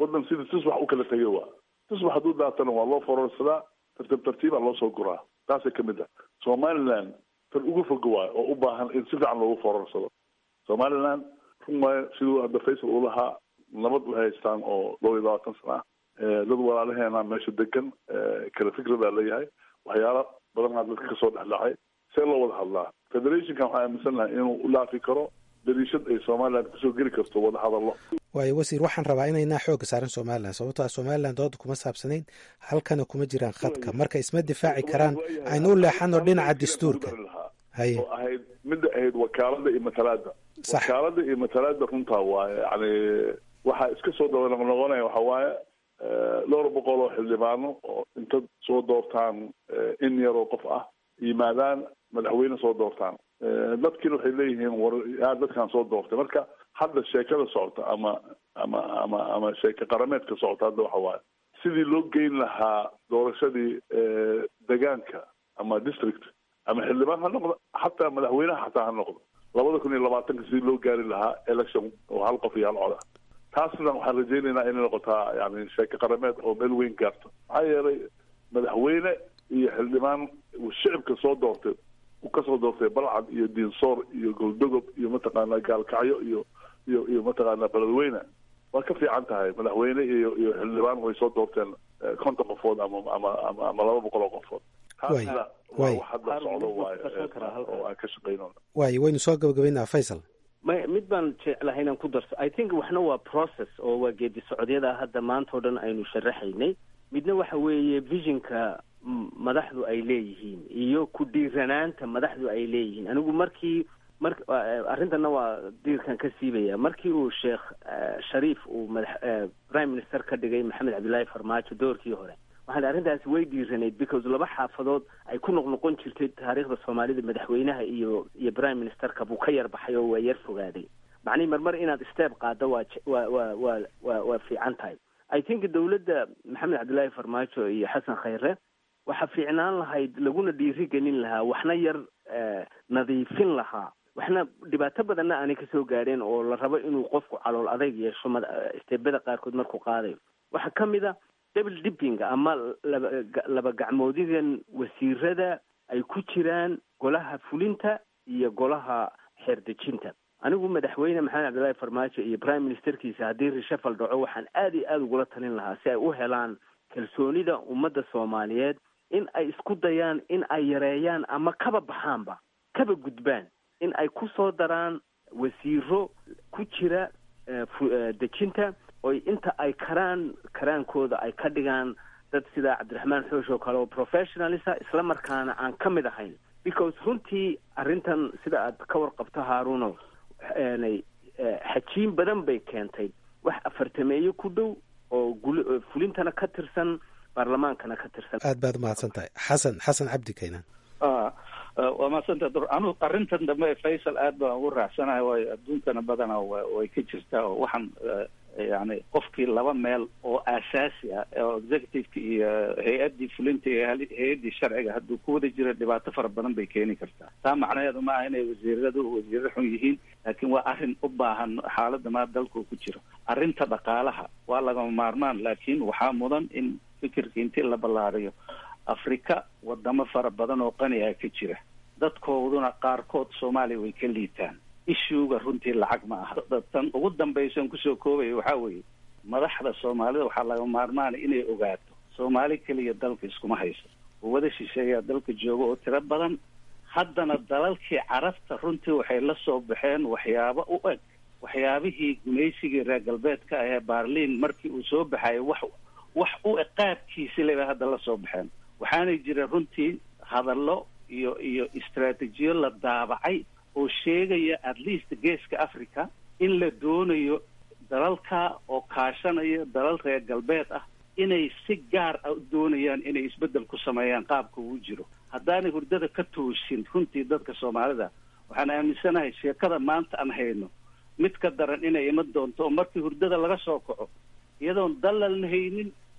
waddan sida tusbax u kala tegay waa tusbax hadduu daatana waa loo fororsadaa tartiib tartiibaa loo soo guraa taasay kamid ah somaliland tan ugu foga waayo oo u baahan in si fiican loogu fororsado somaliland run waayo siduu hadda faysal uu lahaa nabad u haystaan oo dhowr iyo labaatan sana ah dad walaalaheena meesha degan kala fikradaa leeyahay waxyaala badanaa dadka kasoo dhexdhacay see loo wada hadlaa federationkan waxaa aaminsan lahay inuu u laafi karo dariishad ay somaliland kusoo geli karto wada hadallo waayo wasiir waxaan rabaa inaynaa xooga saaran somalilan sababto a somalilan dooda kuma saabsanayn halkana kuma jiraan khadka marka isma difaaci karaan aynu u leexano dhinaca dastuurka haye oo ahayd midda ahayd wakaalada iyo matalaada Sax. wakaalada iyo matalaada runtaa waaye yani waxaa iska soo daba noqnoqonaya waxa waaye eh, dhowr boqol oo xildhibaano oo inta soo doortaan eh, in yaroo qof ah yimaadaan madaxweyne soo doortaan Eh, dadkiina waxay leeyihiin war yaa dadkan soo doortay marka hadda sheekada socota ama ama ama ama sheeke qarameedka socota hadda waxa waaye sidii loo geyn lahaa doorashadii eh, degaanka ama district ama xildhibaan ha noqdo xataa madaxweynaha xataa ha noqdo labada kun iyo labaatanka sidii loo gaari lahaa election oo hal qof iyo hal cod ah taasna waxaan rajaynaynaa inay noqotaa yani sheeke qarameed oo meel weyn gaarto maxaa yeelay madaxweyne iyo xildhibaan uu shicibka soo doortay uu kasoo doortay balcad iyo diinsoor iyo goldogob iyo mataqaanaa gaalkacyo iyo iyo iyo mataqaanaa beledweyne waa ka fiican tahay madaxweyne iyo iyo xildhibaan way soo doorteen eh, konton qofood ama ama ama ama laba boqol oo qofood Way, taasna way. waa wax hadda socdo waaye Qarsan karaa eh, halkan. oo aan ka shaqaynona waayo waynu soo gabagabaynaa faysal may mid baan jeclahay inaan ku darso i think waxna waa process oo waa geedi socodyada hadda maanta oo dhan aynu sharaxaynay midna waxa weeye visionka m- madaxdu ay leeyihiin iyo ku dhiiranaanta madaxdu ay leeyihiin anigu markii mar arrintana waa diirkan ka siibaya markii uu sheekh eh, shariif uu madax eh, prime minister ka dhigay maxamed cabdillaahi farmaajo doorkii hore waxaan arrintaasi way dhiiranayd because laba xaafadood ay ku noqnoqon jirtay taariikhda soomaalida madaxweynaha iyo iyo prime ministerka buu ka yar baxay oo waa yar fogaaday macnihi marmar inaad step qaaddo waa je- waa waa waa waa waa fiican tahay i think dowladda maxamed cabdillaahi farmaajo iyo xasan khayre waxaa fiicnaan lahayd laguna dhiiri gelin lahaa waxna yar eh, nadiifin lahaa waxna dhibaato badanna aanay kasoo gaadheen oo la rabo inuu qofku calool adayg yeesho mad- eh, isteebada qaarkood markuu qaadayo waxaa ka mid a double dipping ama laba ga- laba gacmoodigan wasiirada ay ku jiraan golaha fulinta iyo golaha xeerdejinta anigu madaxweyne maxamed cabdillaahi farmaajo iyo prime ministerkiisa haddii reshafal dhaco waxaan aad iyo aada ugula talin lahaa si ay u helaan kalsoonida ummadda soomaaliyeed in ay isku dayaan in ay yareeyaan ama kaba baxaanba kaba gudbaan in ay ku soo daraan wasiiro ku jira eh, fu- eh, dejinta oy inta ay karaan karaankooda ay ka dhigaan dad sida cabdiraxmaan xoosh oo kale oo professionalisa isla markaana aan ka mid ahayn because runtii arrintan sida aad ka warqabto haaruno aanay eh, xajiin badan bay keentay wax afartameeyo ku dhow oo guli- oo fulintana ka tirsan baarlamaankana ka tirsan aad baad umahadsan tahay xasan xasan cabdi kaynan ah waa mahadsanta dur anu arrintan dambe faysal aad baan ugu raacsanahay waayo adduunkana badanaa wa- way ka jirtaa oo waxaan eh, yani qofkii laba meel oo aasaasi ah oo executiveka iyo hay-addii fulinta iyo hal- hay-addii sharciga hadduu ku wada jiro dhibaato fara badan bay keeni kartaa taa macnaheedu ma aha inay wasiiradu wasiiro xun yihiin laakiin waa arrin u baahan xaaladda maa dalku ku jiro arrinta dhaqaalaha waa lagama maarmaan laakiin waxaa mudan in fikirka intii la ballaariyo afrika wadamo fara badan oo qani ah ka jira dadkooduna qaarkood soomaaliya way ka liitaan ishuuga runtii lacag ma aha tan ugu dambaysan kusoo koobaya waxaa weeye madaxda soomaalida waxaa laga maarmaana inay ogaato soomaali keliya dalka iskuma hayso oo wada shisheeyaa dalka jooga oo tiro badan haddana dalalkii carabta runtii waxay la soo baxeen waxyaabo u eg waxyaabihii gumaysigii reer galbeedka ah ee baarliin markii uu soo baxayay wax wax u eg qaabkiisi leba hadda la soo baxeen waxaanay jira runtii hadallo iyo iyo istaraatiijiyo la daabacay oo sheegaya at least geeska africa in la doonayo dalalka oo kaashanaya dalal reer galbeed ah inay si gaar ah u doonayaan inay isbeddel ku sameeyaan qaabka uu jiro haddaanay hurdada ka toosin runtii dadka soomaalida waxaan aaminsanahay sheekada maanta aan hayno mid ka daran inay iman doonto oo markii hurdada laga soo kaco iyadoon dalalna haynin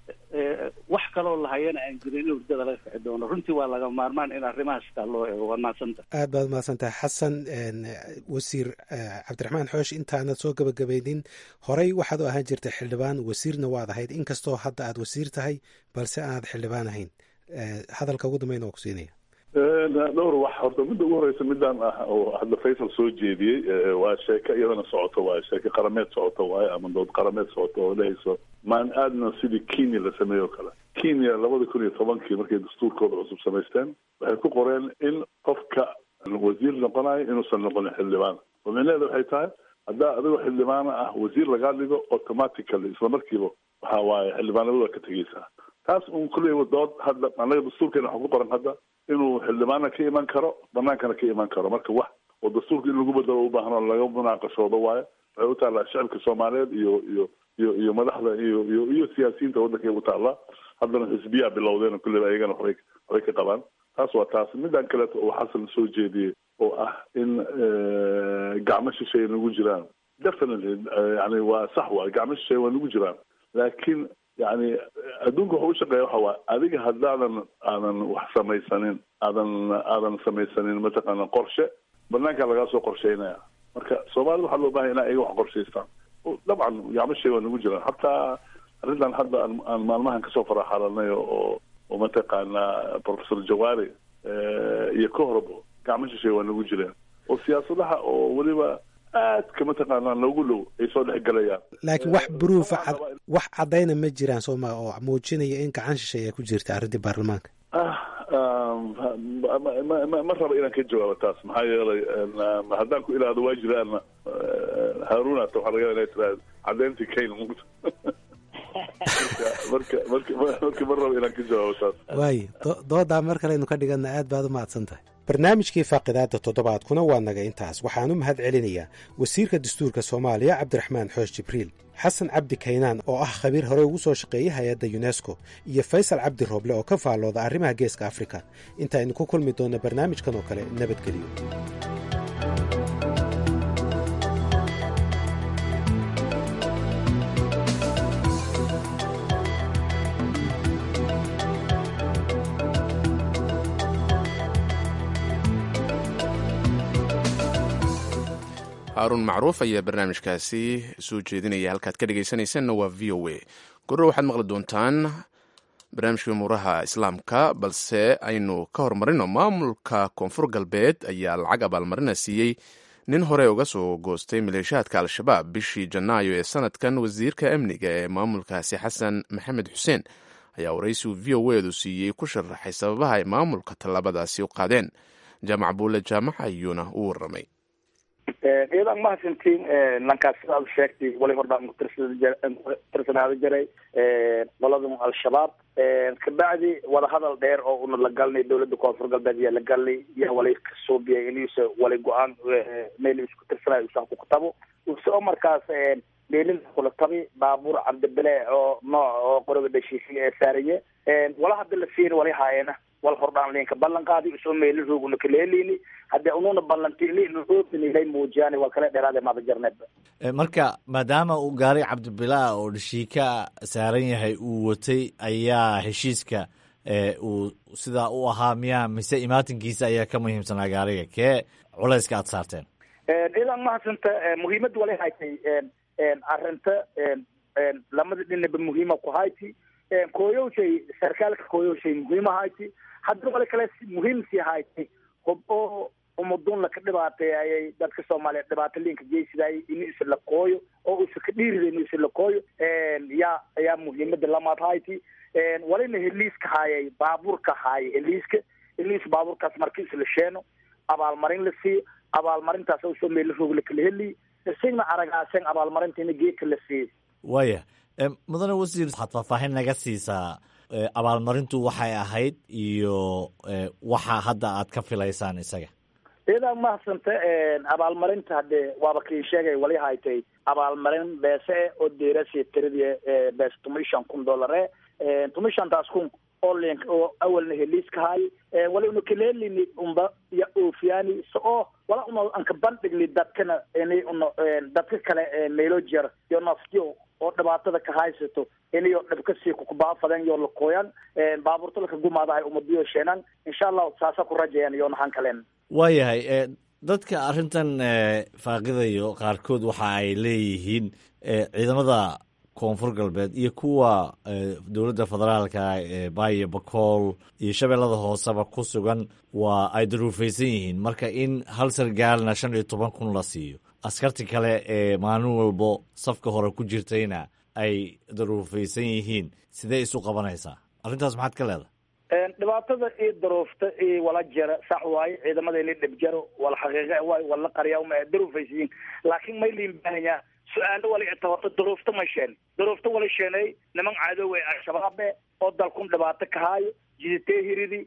wax kaloo lahayana aan jirin in hurdada laga kici doono runtii waa laga maarmaan in arrimahaas taa loo eego waa mahadsanta aad baad mahadsantahay xasan wasiir cabdiraxmaan xoosh intaanad soo gabagabaynin horey waxaad u ahaan jirtay xildhibaan wasiirna waad ahayd inkastoo hadda aad wasiir tahay balse aanad xildhibaan ahayn hadalka ugu dambeyn oo ku siinaya dhowr wax horta midda ugu horeysa midaan ah oo hadda faysal soo jeediyey waa sheeko iyadana socoto waaye sheeko qarameed socoto waaye ama dood qarameed socoto oo dhehayso maan aadna sidii kenya la sameeyo o kale kenya labada kun iyo tobankii markay dastuurkooda cusub samaysteen waxay ku qoreen in qofka wasiir noqonayo inuusan noqonin xildhibaan oo micnaheeda waxay tahay haddaa adigoo xildhibaana ah wasiir lagaa dhigo automatically isla markiiba waxa waaye xildhibaanimada waa ka tegeysaa taas un kulley dood hadda anaga dastuurkeena waxaa ku qoran hadda inuu xildhibaana ka iman karo banaankana ka iman karo marka wax oo dastuurka in lagu bedelo ubaahan oo laga munaaqashoodo waayo waxay u taallaa shacabka soomaaliyeed iyo iyo iyo iyo madaxda iyo iyo iyo siyaasiyiinta waddankay u taallaa haddana xisbiyaa bilowdeen kulleyba ayagana waxbay waxbay ka qabaan taas waa taas midaan kaleeto oo xasan soo jeediyey oo ah in gacmo shisheeye nagu jiraan definitely yani waa sax waay gacmo shisheeye waa nagu jiraan laakiin yani adduunka waxa u shaqeeya waxa waa adiga haddaadan aadan wax samaysanin aadan aadan samaysanin mataqaana qorshe banaankaa lagaa soo qorsheynaya marka soomaalida waxaa loo bahanya ina iyaga wax qorshaystaan dabcan gacmo shay waa nagu jiraan hataa arrintan hadda aan aan maalmahan kasoo faraxalanay oo oo mataqaana professor jawaari iyo ka horbo gacmo shishay waa nagu jireen oo siyaasadaha oo weliba aadka mataqaanaa noogu dhow ay soo dhex galayaan laakiin wax bruufa wax caddayna ma jiraan sooma oo muujinaya in gacan shishay ay ku jirta arrintii baarlamaanka ma raba inaan ka jawaabo taas maxaa yeelay haddaan ku ilaahdo waa jiraana haaruna ta waxaa laga yaaba inay tiraahdo caddayntii kayn mugta marka marka marka ma raba inaan ka jawaabo taas waayo doodaa mar kale aynu ka dhigana aad baad u mahadsan tahay barnaamijkii faaqidaada toddobaadkuna waa naga intaas waxaan u mahad celinayaa wasiirka dastuurka soomaaliya cabdiraxmaan xoosh jibriil xasan cabdi kaynaan oo ah khabiir hore ugu soo shaqeeyey hay-adda yunesko iyo faysal cabdi rooble oo ka faallooda arrimaha geeska afrika intaaynu ku kulmi doonno barnaamijkan oo kale nabadgeliyo haaruun macruuf ayaa barnaamijkaasi soo jeedinaya halkaad ka dhegaysanaysanna waa v o a gorro waxaad maqli doontaan barnaamijkii umuuraha islaamka balse aynu ka horumarino maamulka koonfur galbeed ayaa lacag abaalmarina siiyey nin hore uga soo goostay maleeshiyaadka al-shabaab bishii janaayo ee sanadkan wasiirka amniga ee maamulkaasi xasan maxamed xuseen ayaa waraysigu v o edu siiyey ku sharaxay sababaha ay maamulka tallaabadaasi u qaadeen jaamac buule jaamac ayuuna u waramay iyadan mahadsantiin lankaas sidaad sheegtay wali hordhaan kutirsanaaada jiray qoladan al-shabaab kabacdi wadahadal dheer oo una la galnay dawladda koonfur galbeed yaa la galnay yaa wali kasuubiyay inuusa wali go-aan meel isku tirsanayo usan ku kutabo usoo markaas meelin kula tabi baabuur cabdibile oo nooc oo qoriga dhashiisay ee saariye wala hadda la siin wali haayena wal hordhaan linka ballan qaadi usoo meelin rooguna kaleelini haddii ununa ballantini roogninilay muujiyaan waa kala dheeraade mada jarneedba marka maadaama uu gaari cabdibilaa oo dhashiika saaran yahay uu watay ayaa heshiiska uu sidaa u ahaa miyaa mise imaatinkiisa ayaa ka muhiimsanaa gaariga kee culayska aad saarteen idan mahadsanta muhiimada wala haytay arinta lamada dhinaba muhiima ku hayti kooyowshay sarkaalka kooyowshay muhiima hayti haddana wala kale muhiim sii hayti hub oo umadun laka dhibaatay ayay dadka soomaaliyeed dhibaato liinka geysidaayay inuu isa la kooyo oo isa ka dhiirida inuu isa la kooyo yaa ayaa muhiimada lamaad hayti walina heliiska haayay baabuurka haayay heliiska heliis baabuurkaas markii isla sheeno abaalmarin la siiyo abaalmarintaas usoo meela roog la kala heliy isagna aragaasen abaalmarintiina geedka la siiyo waaya mudane wasiir waxaad faahfaahin naga siisaa abaalmarintu waxay ahayd iyo waxa hadda aad ka filaysaan isaga iyadaa mahadsanta abaalmarinta hadde waaba kii sheegay wali haytay abaalmarin beese oo deerasi tiradii bees tumishan kun dollare tumishantaas kun oo link oo awalna heliiska haay wali una kaleelini unba ya oofiyaani so oo wala una anka bandhigni dadkana ini una dadka kale meelo jeer iyo naftiyo oo dhibaatada ka haysato inayo dhibka sii kukubaafadan yo lakooyan baabuurta laka gumaadahay umadiyo sheenan insha allahu saasa ku rajayan iyo naxan kalen waayahay dadka arrintan faaqidayo qaarkood waxa ay leeyihiin ciidamada koonfur galbeed iyo kuwa dowladda federaalka ee baayo bakool iyo shabeellada hooseba ku sugan waa ay daruufaysan yihiin marka in hal sargaalna shan iyo toban kun la siiyo askarti kale ee maalin walbo safka hore ku jirtayna ay daruufaysan yihiin sidee isu qabanaysaa arrintaas maxaad ka leedahay dhibaatada iyo daruufta iyo wala jara sax waaye ciidamada ini dhib jaro wala xaqiiqa waayo wala qariya uma daruufaysiyin laakiin may liin baahanyaa su-aalo wala itabato daruufta ma sheen daruufta wala sheenay niman cadow ee al-shabaabe oo dalkun dhibaato ka haayo jiditee hiridi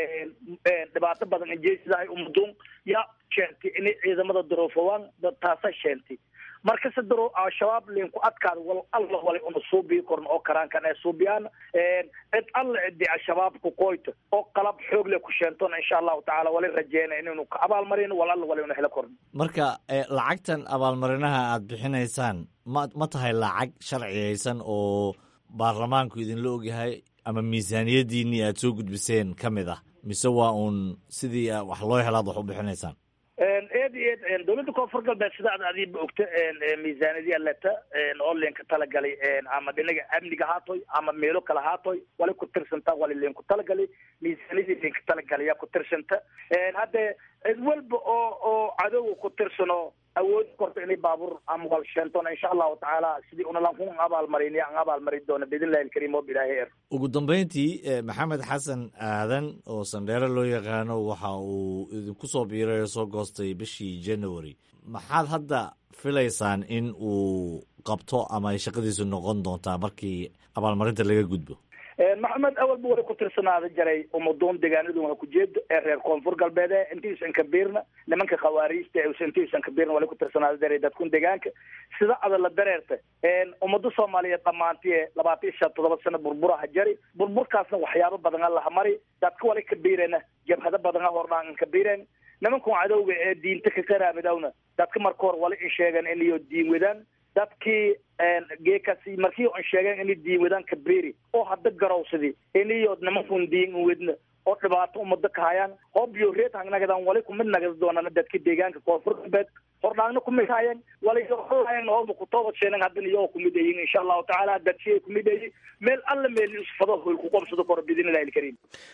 dhibaato badan injeesidahay umaduun yaa sheentay inay ciidamada daruufawaan taasa sheentay markase daro al-shabaab linku adkaada wal alla wali una suubii korn oo karaankan ee suubiyaan cid alla cidi al-shabaab ku qoyto oo qalab xoog le ku sheentona insha allahu tacaala wali rajeyna inaynu ka abaalmarin wal alla wali una helo korn marka lacagtan abaalmarinaha aad bixinaysaan ma ma tahay lacag sharciyaysan oo baarlamaanku idinla ogyahay ama miisaaniyadiinii aad soo gudbiseen ka mid ah mise waa uun sidii wax loo helaad wax u bixinaysaan eed iyo eed dowladda koonfur galbeed sida ad adiiba ogta miisaaniyadii aleta oo linka talagalay ama dhinaga amniga haatoy ama meelo kale haatoy wali ku tirsanta wali linku talagalay miisaaniyadii linka talagalay yaa ku tirsanta hadde cid walba oo oo cadowga ku tirsano awoodi korta inay baabuur ama wal sheentona insha allahu tacaala sidii unalanku abaalmarin an abaalmarin doona biidnillahi alkariim oo bilaahi er ugu dambeyntii maxamed xasan aadan oo sandheere loo yaqaano waxa uu idinku soo biiray oo soo goostay bishii january maxaad hadda filaysaan in uu qabto ama ay shaqadiisu noqon doontaa markii abaalmarinta laga gudbo maxamed awalba wali ku tirsanaada jaray umadoon deegaanadu waa kujeedo ee reer koonfur galbeed e intiisan kabiirna nimanka khawaariijta intiisan kabiirna wali ku tirsanaada jaray dadkun deegaanka sida ada la dareerta ummada soomaaliyeed dhamaanti labaatan iyo shan todoba sano burburaha jari burburkaasna waxyaabo badan a laha mari dadka wali kabiirena jabhado badan a hordhaan kabiireen nimankan cadowga ee diinta ka qaraabadawna dadka marka hore wali in sheegan inayo diin wadaan dadkii geekasi markii on sheegeen inay diin wadaan kabeeri oo hadda garowsadi inayo nimankun diin wadna oo dhibaato umada ka hayaan hoobiyo reed hangnagadan wali kumid nagada doonaan dadka deegaanka koonfur galbeed hordhaagna kumid haayeen wali holahayan hooba kutoobad sheenan haddana iyagoo kumid ayin insha allahu tacaala dadshiyay kumid ayi meel alla meel isfado hoy ku qobsado koro biidnillahi alkariim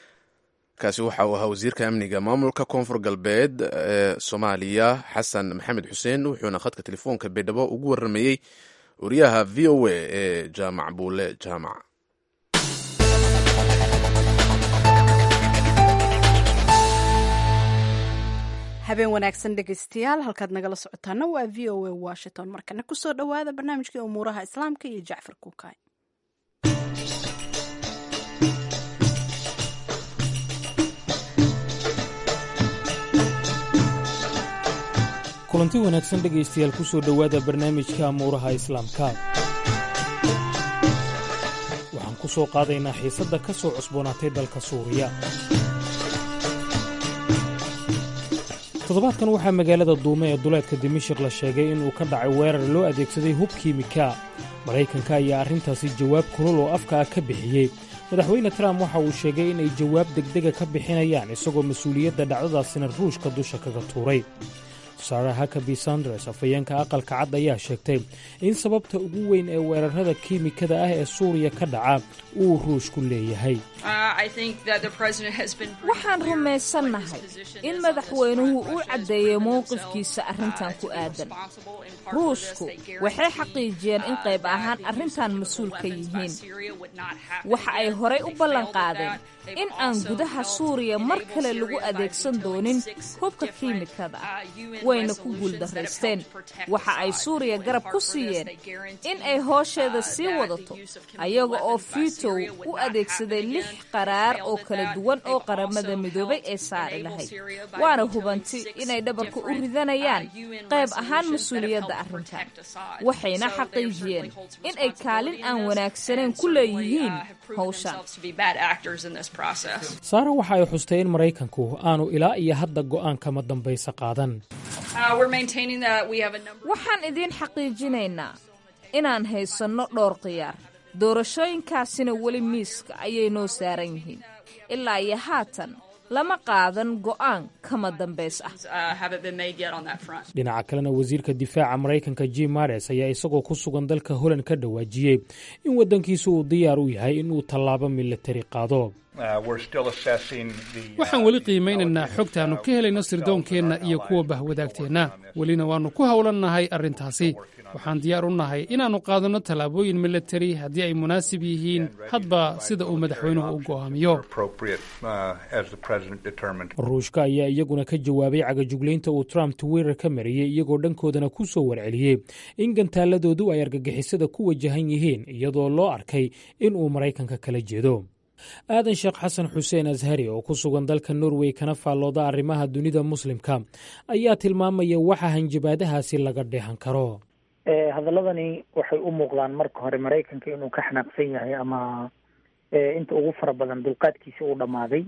kaasi waxa uu ahaa wasiirka amniga maamulka koonfur galbeed ee soomaaliya xasan maxamed xuseen wuxuuna khadka telefoonka baydhabo ugu waramayey wariyaha v o a ee jaamac buule jaamac habeen wanaagsan dhegeystayaal halkaad nagala socotaana waa v o a washington markana kusoo dhowaada barnaamijkii umuuraha islaamka iyo jacfar kuukaay kulanti wanaagsan dhegaystayaal ku soo dhowaada barnaamijka amuuraha islaamka waxaan ku soo qaadaynaa xiisadda ka soo cusboonaatay dalka suuriya toddobaadkan waxaa magaalada duume ee duleedka dimashik la sheegay inuu ka dhacay weerar loo adeegsaday hub kiimika maraykanka ayaa arrintaasi jawaab kulul oo afka ah ka bixiyey madaxweyne trump waxa uu sheegay inay jawaab degdega ka bixinayaan isagoo mas-uuliyadda dhacdadaasina ruushka dusha kaga tuuray sara hakabi sanders afhayeenka aqalka cad ayaa sheegtay in sababta ugu weyn ee weerarada kiimikada ah ee suuriya ka dhaca uu ruushku leeyahay waxaan rumaysannahay in madaxweynuhu uu caddeeyey mowqifkiisa arrintan ku aadan ruushku waxay xaqiijiyeen in qayb ahaan arrintan mas-uul ka yihiin waxa ay horay u ballan qaadeen in aan gudaha suuriya mar kale lagu adeegsan doonin hubka kiimikada wayna ku guuldaraysteen waxa ay suuriya garab ku siiyeen in ay hoosheeda sii wadato ayaga oo fiitow u adeegsaday lix qaraar oo kala duwan oo qaramada midoobay ee saari lahayd waana hubanti inay dhabarka u ridanayaan qayb ahaan mas-uuliyadda arrintan waxayna xaqiijiyeen in ay kaalin aan wanaagsanayn ku leeyihiin howshan saara waxa ay xustay in maraykanku aanu ilaa iyo hadda go'aan kama dambaysa qaadan waxaan idiin xaqiijinaynaa inaan haysanno dhowr khiyaar doorashooyinkaasina weli miiska ayay noo saaran yihiin ilaa iyo haatan lama qaadan go'aan kama dambays ah dhinaca kalena wasiirka difaaca maraykanka jim mares ayaa isagoo ku sugan dalka holand ka dhawaajiyey in waddankiisu uu diyaar u yahay inuu tallaabo milatari qaado waxaan weli qiimaynaynaa xogtaannu ka helayno sirdoonkeenna iyo kuwa bahwadaagteenna welina waannu ku howlannahay arrintaasi waxaan diyaar u nahay inaannu qaadanno tallaabooyin milatari haddii ay munaasib yihiin hadba sida uu madaxweynuhu u go'aamiyo ruushka ayaa iyaguna ka jawaabay cagajuglaynta uu trump twitter ka mariyey iyagoo dhankoodana ku soo warceliyey in gantaaladoodu ay argagixisada ku wajahan yihiin iyadoo loo arkay in uu maraykanka kala jeedo aadan sheekh xasan xuseen ashari oo ku sugan dalka norway kana faallooda arrimaha dunida muslimka ayaa tilmaamaya waxa hanjabaadahaasi laga dheehan karo hadaladani waxay u muuqdaan marka hore maraykanka inuu ka xanaaqsan yahay ama inta ugu fara badan dulqaadkiisa uu dhammaaday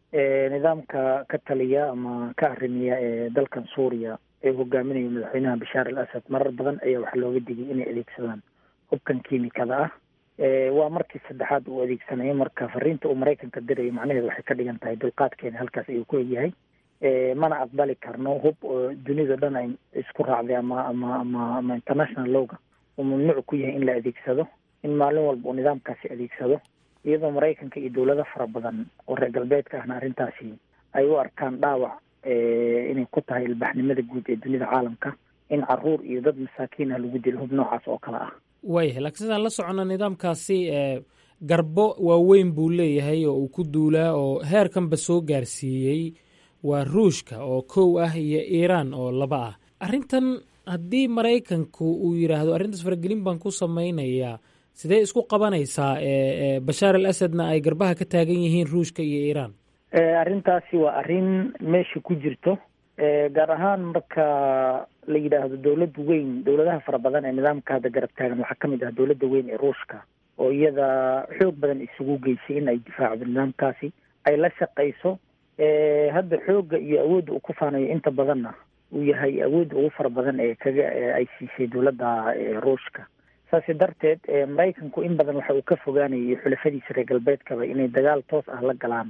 nidaamka ka taliya ama ka arrimiya ee dalkan suuriya ee hogaaminayo madaxweynaha bashaar al asad marar badan ayaa waxaa looga digay inay adeegsadaan hubkan kiimikada ah waa markii saddexaad uu adeegsanayo marka fariinta uu maraykanka dirayo macnaheedu waxay ka dhigan tahay dulqaadkeena halkaas ayuu ku egyahay mana aqbali karno hub oo dunida dhan ay isku raacday ama ama ama ama international lowga uu mamnuuc ku yahay in la adeegsado in maalin walba uu nidaamkaasi adeegsado iyadoo maraykanka iyo dowlado fara badan oo reer galbeedka ahna arrintaasi ay u arkaan dhaawac inay ku tahay ilbaxnimada guud ee dunida caalamka in caruur iyo dad masaakiin ah lagu dilo hub noocaas oo kale ah waayahay laakiin sidaan la soconna nidaamkaasi garbo waaweyn buu leeyahay oo uu ku duulaa oo heerkanba soo gaarsiiyey waa ruushka oo kow ah iyo iiraan oo laba ah arrintan haddii maraykanku uu yidhaahdo arrintaas faragelin baan ku samaynayaa sidee isku qabanaysaa bashaar al asadna ay garbaha ka taagan yihiin ruushka iyo iiraan arrintaasi waa arrin meesha ku jirto gaar ahaan marka la yidhaahdo dowlad weyn dowladaha fara badan ee nidaamka hadda garab taagan waxaa kamid ah dowladda weyn ee ruushka oo iyada xoog badan isugu geysay in ay difaacdo nidaamkaasi ay la shaqayso hadda xoogga iyo awoodda uu ku faanayo inta badanna uu yahay awoodda ugu fara badan ee kaga ay siisay dowladda ruushka saasi darteed maraykanku in badan waxa uu ka fogaanayay xulafadiisa reer galbeedkaba inay dagaal toos ah la galaan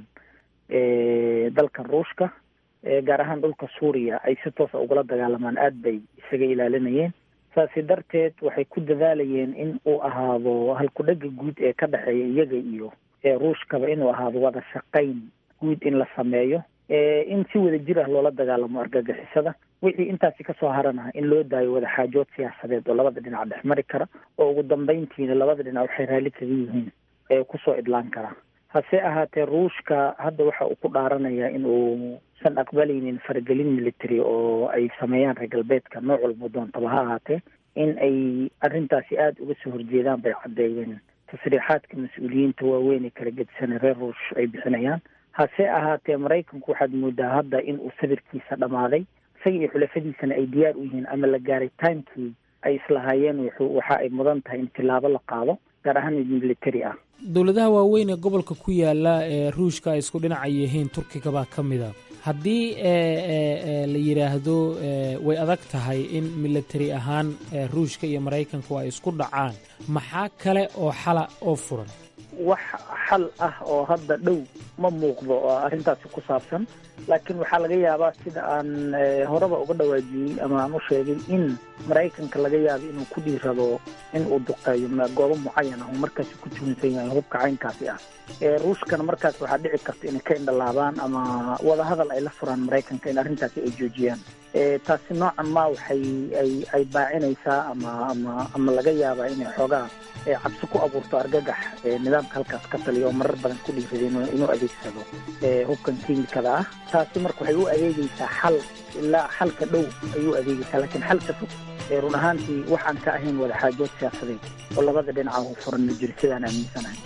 dalkan ruushka gaar ahaan dhulka suuriya ay si toosa ugula dagaalamaan aada bay isaga ilaalinayeen saasi darteed waxay ku dadaalayeen in uu ahaado halku-dhega guud ee ka dhexeeya iyaga iyo ruushkaba inuu ahaado wada shaqayn guud in la sameeyo in si wada jir ah loola dagaalamo argagixisada wixii intaasi kasoo haranaha in loo daayo wada xaajood siyaasadeed oo labada dhinac dhex mari kara oo ugu dambeyntiina labada dhinac waxay raalli kaga yihiin ee kusoo idlaan kara hase ahaatee ruushka hadda waxa uu ku dhaaranayaa in uusan aqbalaynin faragelin military oo ay sameeyaan reer galbeedka nooc walba doontaba ha ahaatee in ay arrintaasi aada uga soo horjeedaan bay caddeeyeen tasriixaadka mas-uuliyiinta waaweyn ee kala gedisanay reer ruush ay bixinayaan hase ahaatee maraykanku waxaad moodaa hadda in uu sabirkiisa dhammaaday isaga iyo xulafadiisana ay diyaar u yihiin ama la gaaray timekii ay islahaayeen wuxuu waxa ay mudan tahay in tilaabo la qaado gaar ahaan mid military ah dowladaha waaweyn ee gobolka ku yaala ee ruushka ay isku dhinaca yihiin turkiga baa ka mid a haddii la yidhaahdo way adag tahay in military ahaan ruushka iyo maraykanku ay isku dhacaan maxaa kale oo xala oo furan wax xal ah oo hadda dhow ma muuqdo oo arrintaasi ku saabsan laakiin waxaa laga yaabaa sida aan horeba uga dhawaajiyey ama aan u sheegay in maraykanka laga yaabo inuu ku dhiirado in uu duqeeyo goobo mucayan ah oo markaasi ku tuhunsan yahay hubka caynkaasi ah ruushkana markaas waxaa dhici karta inay ka indhalaabaan ama wadahadal ay la furaan maraykanka in arrintaasi ay joojiyaan taasi noocan ma waxay ay ay baacinaysaa ama ama ama laga yaabaa inay xoogaa cabsi ku abuurto argagax nidaamka halkaas ka taliya oo marar badan ku dhiiraday inuu adeegsado hubkan kiimikada ah taasi marka waxay u adeegeysaa xal ilaa xalka dhow ayuu adeegeysaa laakiin xalka fog run ahaantii waxaan ka ahayn wadaxaajood siyaasadeed oo labada dhinaca u furan ma jiro sidaan aaminsanahay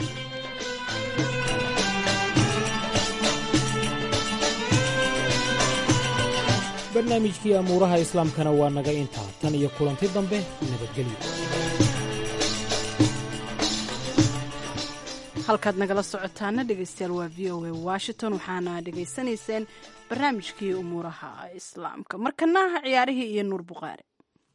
barnaamijkii amuuraha islaamkana waa naga intaa tan iyo kulanti dambe nabadgelyo halkaad nagala socotaana dhegeystayaal waa v o a washington waxaana dhegaysanayseen barnaamijkii umuuraha islaamka markana ciyaarihii iyo nuur buqaare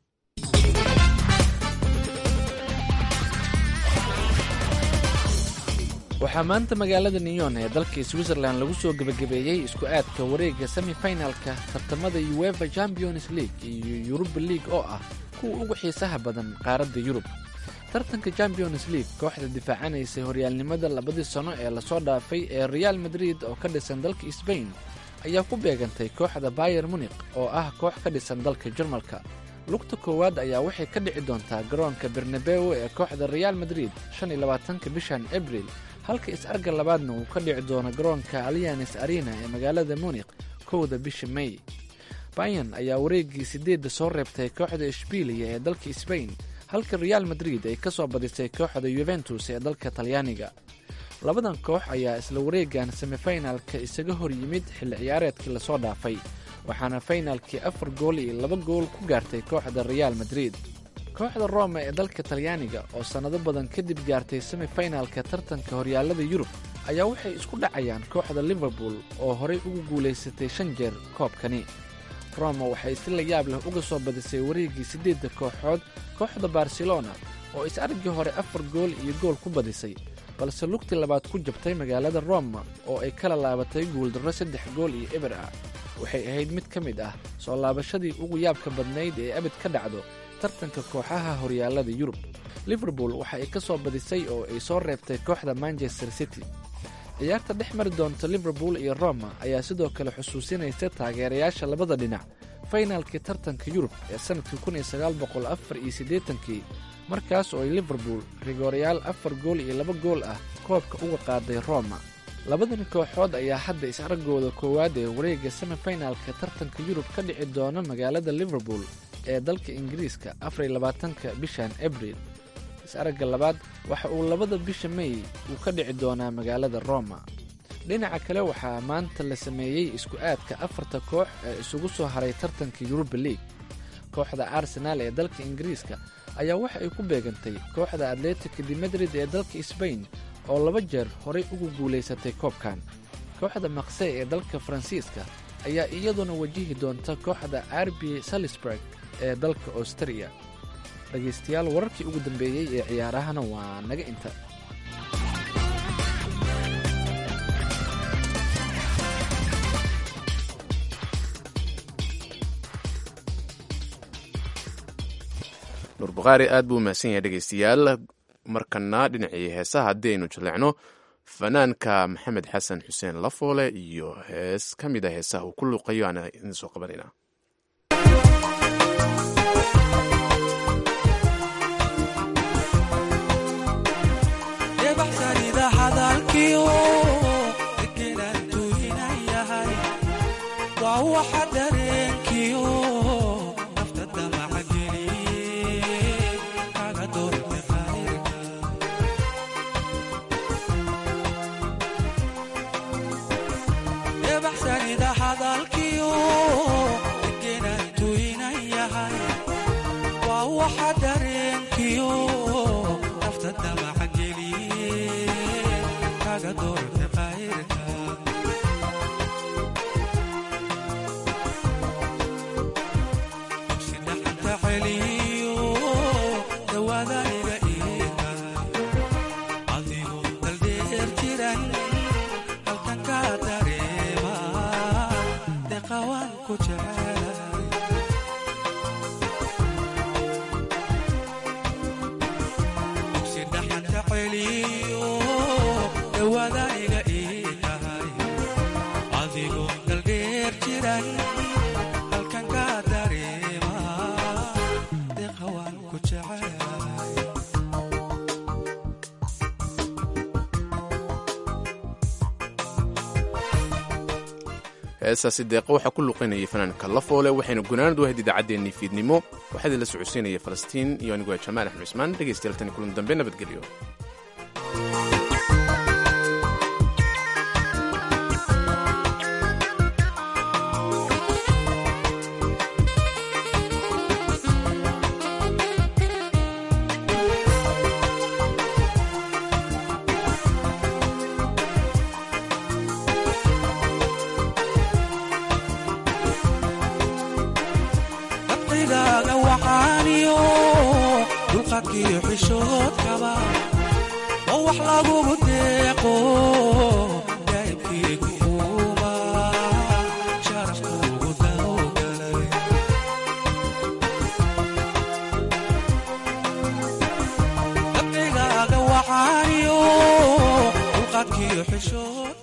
waxaa maanta magaalada neyon ee dalka switzerland lagu soo gebagabeeyey isku aadka wareegga semifinalka tartamada uefa champions league iyo yuruba league oo ah kuwa ugu xiisaha badan qaaradda yurub tartanka champions league kooxda difaacanaysay horyaalnimada labadii sano ee lasoo dhaafay ee real madrid oo ka dhisan dalka sbain ayaa ku beegantay kooxda bayer munik oo ah koox ka dhisan dalka jarmalka lugta koowaad ayaa waxay ka dhici doontaa garoonka bernabew ee kooxda real madrid shan iyo labaatanka bishan abril halka is-arga labaadna uu ka dhici doono garoonka alianes arena ee magaalada munik kowda bisha may bayan ayaa wareeggii sideedda soo reebtay kooxda ishbiiliya ee dalka sbain halka real madrid ay ka soo badisay kooxda yuventus ee dalka talyaaniga labadan koox ayaa isla wareegan semifinalka isaga hor yimid xilli ciyaareedkii lasoo dhaafay waxaana faynalkii afar gool iyo laba gool ku gaartay kooxda real madrid kooxda roma ee dalka talyaaniga oo sannado badan kadib gaartay semifinalka tartanka horyaalada yurub ayaa waxay isku dhacayaan kooxda liverpool oo horey ugu guulaysatay shan jeer koobkani roma waxay si la yaab leh uga soo badisay wareeggii siddeedda kooxood kooxda barcelona oo is-argii hore afar gool iyo gool ku badisay balse lugtii labaad ku jabtay magaalada roma oo ay kala laabatay guuldarro saddex gool iyo eber ah waxay ahayd mid ka mid ah soo laabashadii ugu yaabka badnayd ee abid ka dhacdo tartanka kooxaha horyaalada yurub liverpool waxa ay ka soo badisay oo ay soo reebtay kooxda manchester city ciyaarta dhex mari doonta liverpool iyo roma ayaa sidoo kale xusuusinaysa taageerayaasha labada dhinac faynaalkii tartanka yurub ee sannadkii kun iyo sagaal boqol afar iyo siddeetankii markaas oo ay liverpool rigoorayaal afar gool iyo laba gool ah koobka uga qaaday roma labadani kooxood ayaa hadda is-araggooda koowaad ee wareegga semifinalka tartanka yurub ka dhici doona magaalada liverpool ee dalka ingiriiska afar iyo labaatanka bishan abril is-aragga labaad waxa uu labada bisha may uu ka dhici doonaa magaalada roma dhinaca kale waxaa maanta la sameeyey isku aadka afarta koox ee isugu soo haray tartanka yuruba league kooxda arsenaal ee dalka ingiriiska ayaa waxa ay ku beegantay kooxda atletica de madrid ee dalka sbain oo laba jeer horay ugu guulaysatay koobkan kooxda makse ee dalka faransiiska ayaa iyaduna wajihi doonta kooxda arbi salisburg ee dalka austariya dhegaystayaal wararkii ugu dambeeyey ee ciyaarahana waa naga inta nuur bukhaari aad buu umahadsan yahay dhegaystayaal markana dhinacii heesaha haddii aynu jaleecno fanaanka maxamed xasan xuseen lafoole iyo hees ka mid a heesaha uu ku luuqayo aan idin soo qabanayna halkan ka heestaasi deeqa waxaa ku luqaynayay fanaanka lafoole waxayna gunaanad wahayd idaacaddeenii fiidnimo waxaa idinla socodsiinaya falastiin iyo anigu waa jamaal axmed cismaan dhegaystayaal tani kulan dambe nabadgelyo dabqigaaga waxaaniyo dulqadkiyo xishoodkaba oo wax lagugu deeqo daa'ibkiigu quuba sharafkuugu dawgalay dabqigaaga waxaaniyo dulqadkiyo xishood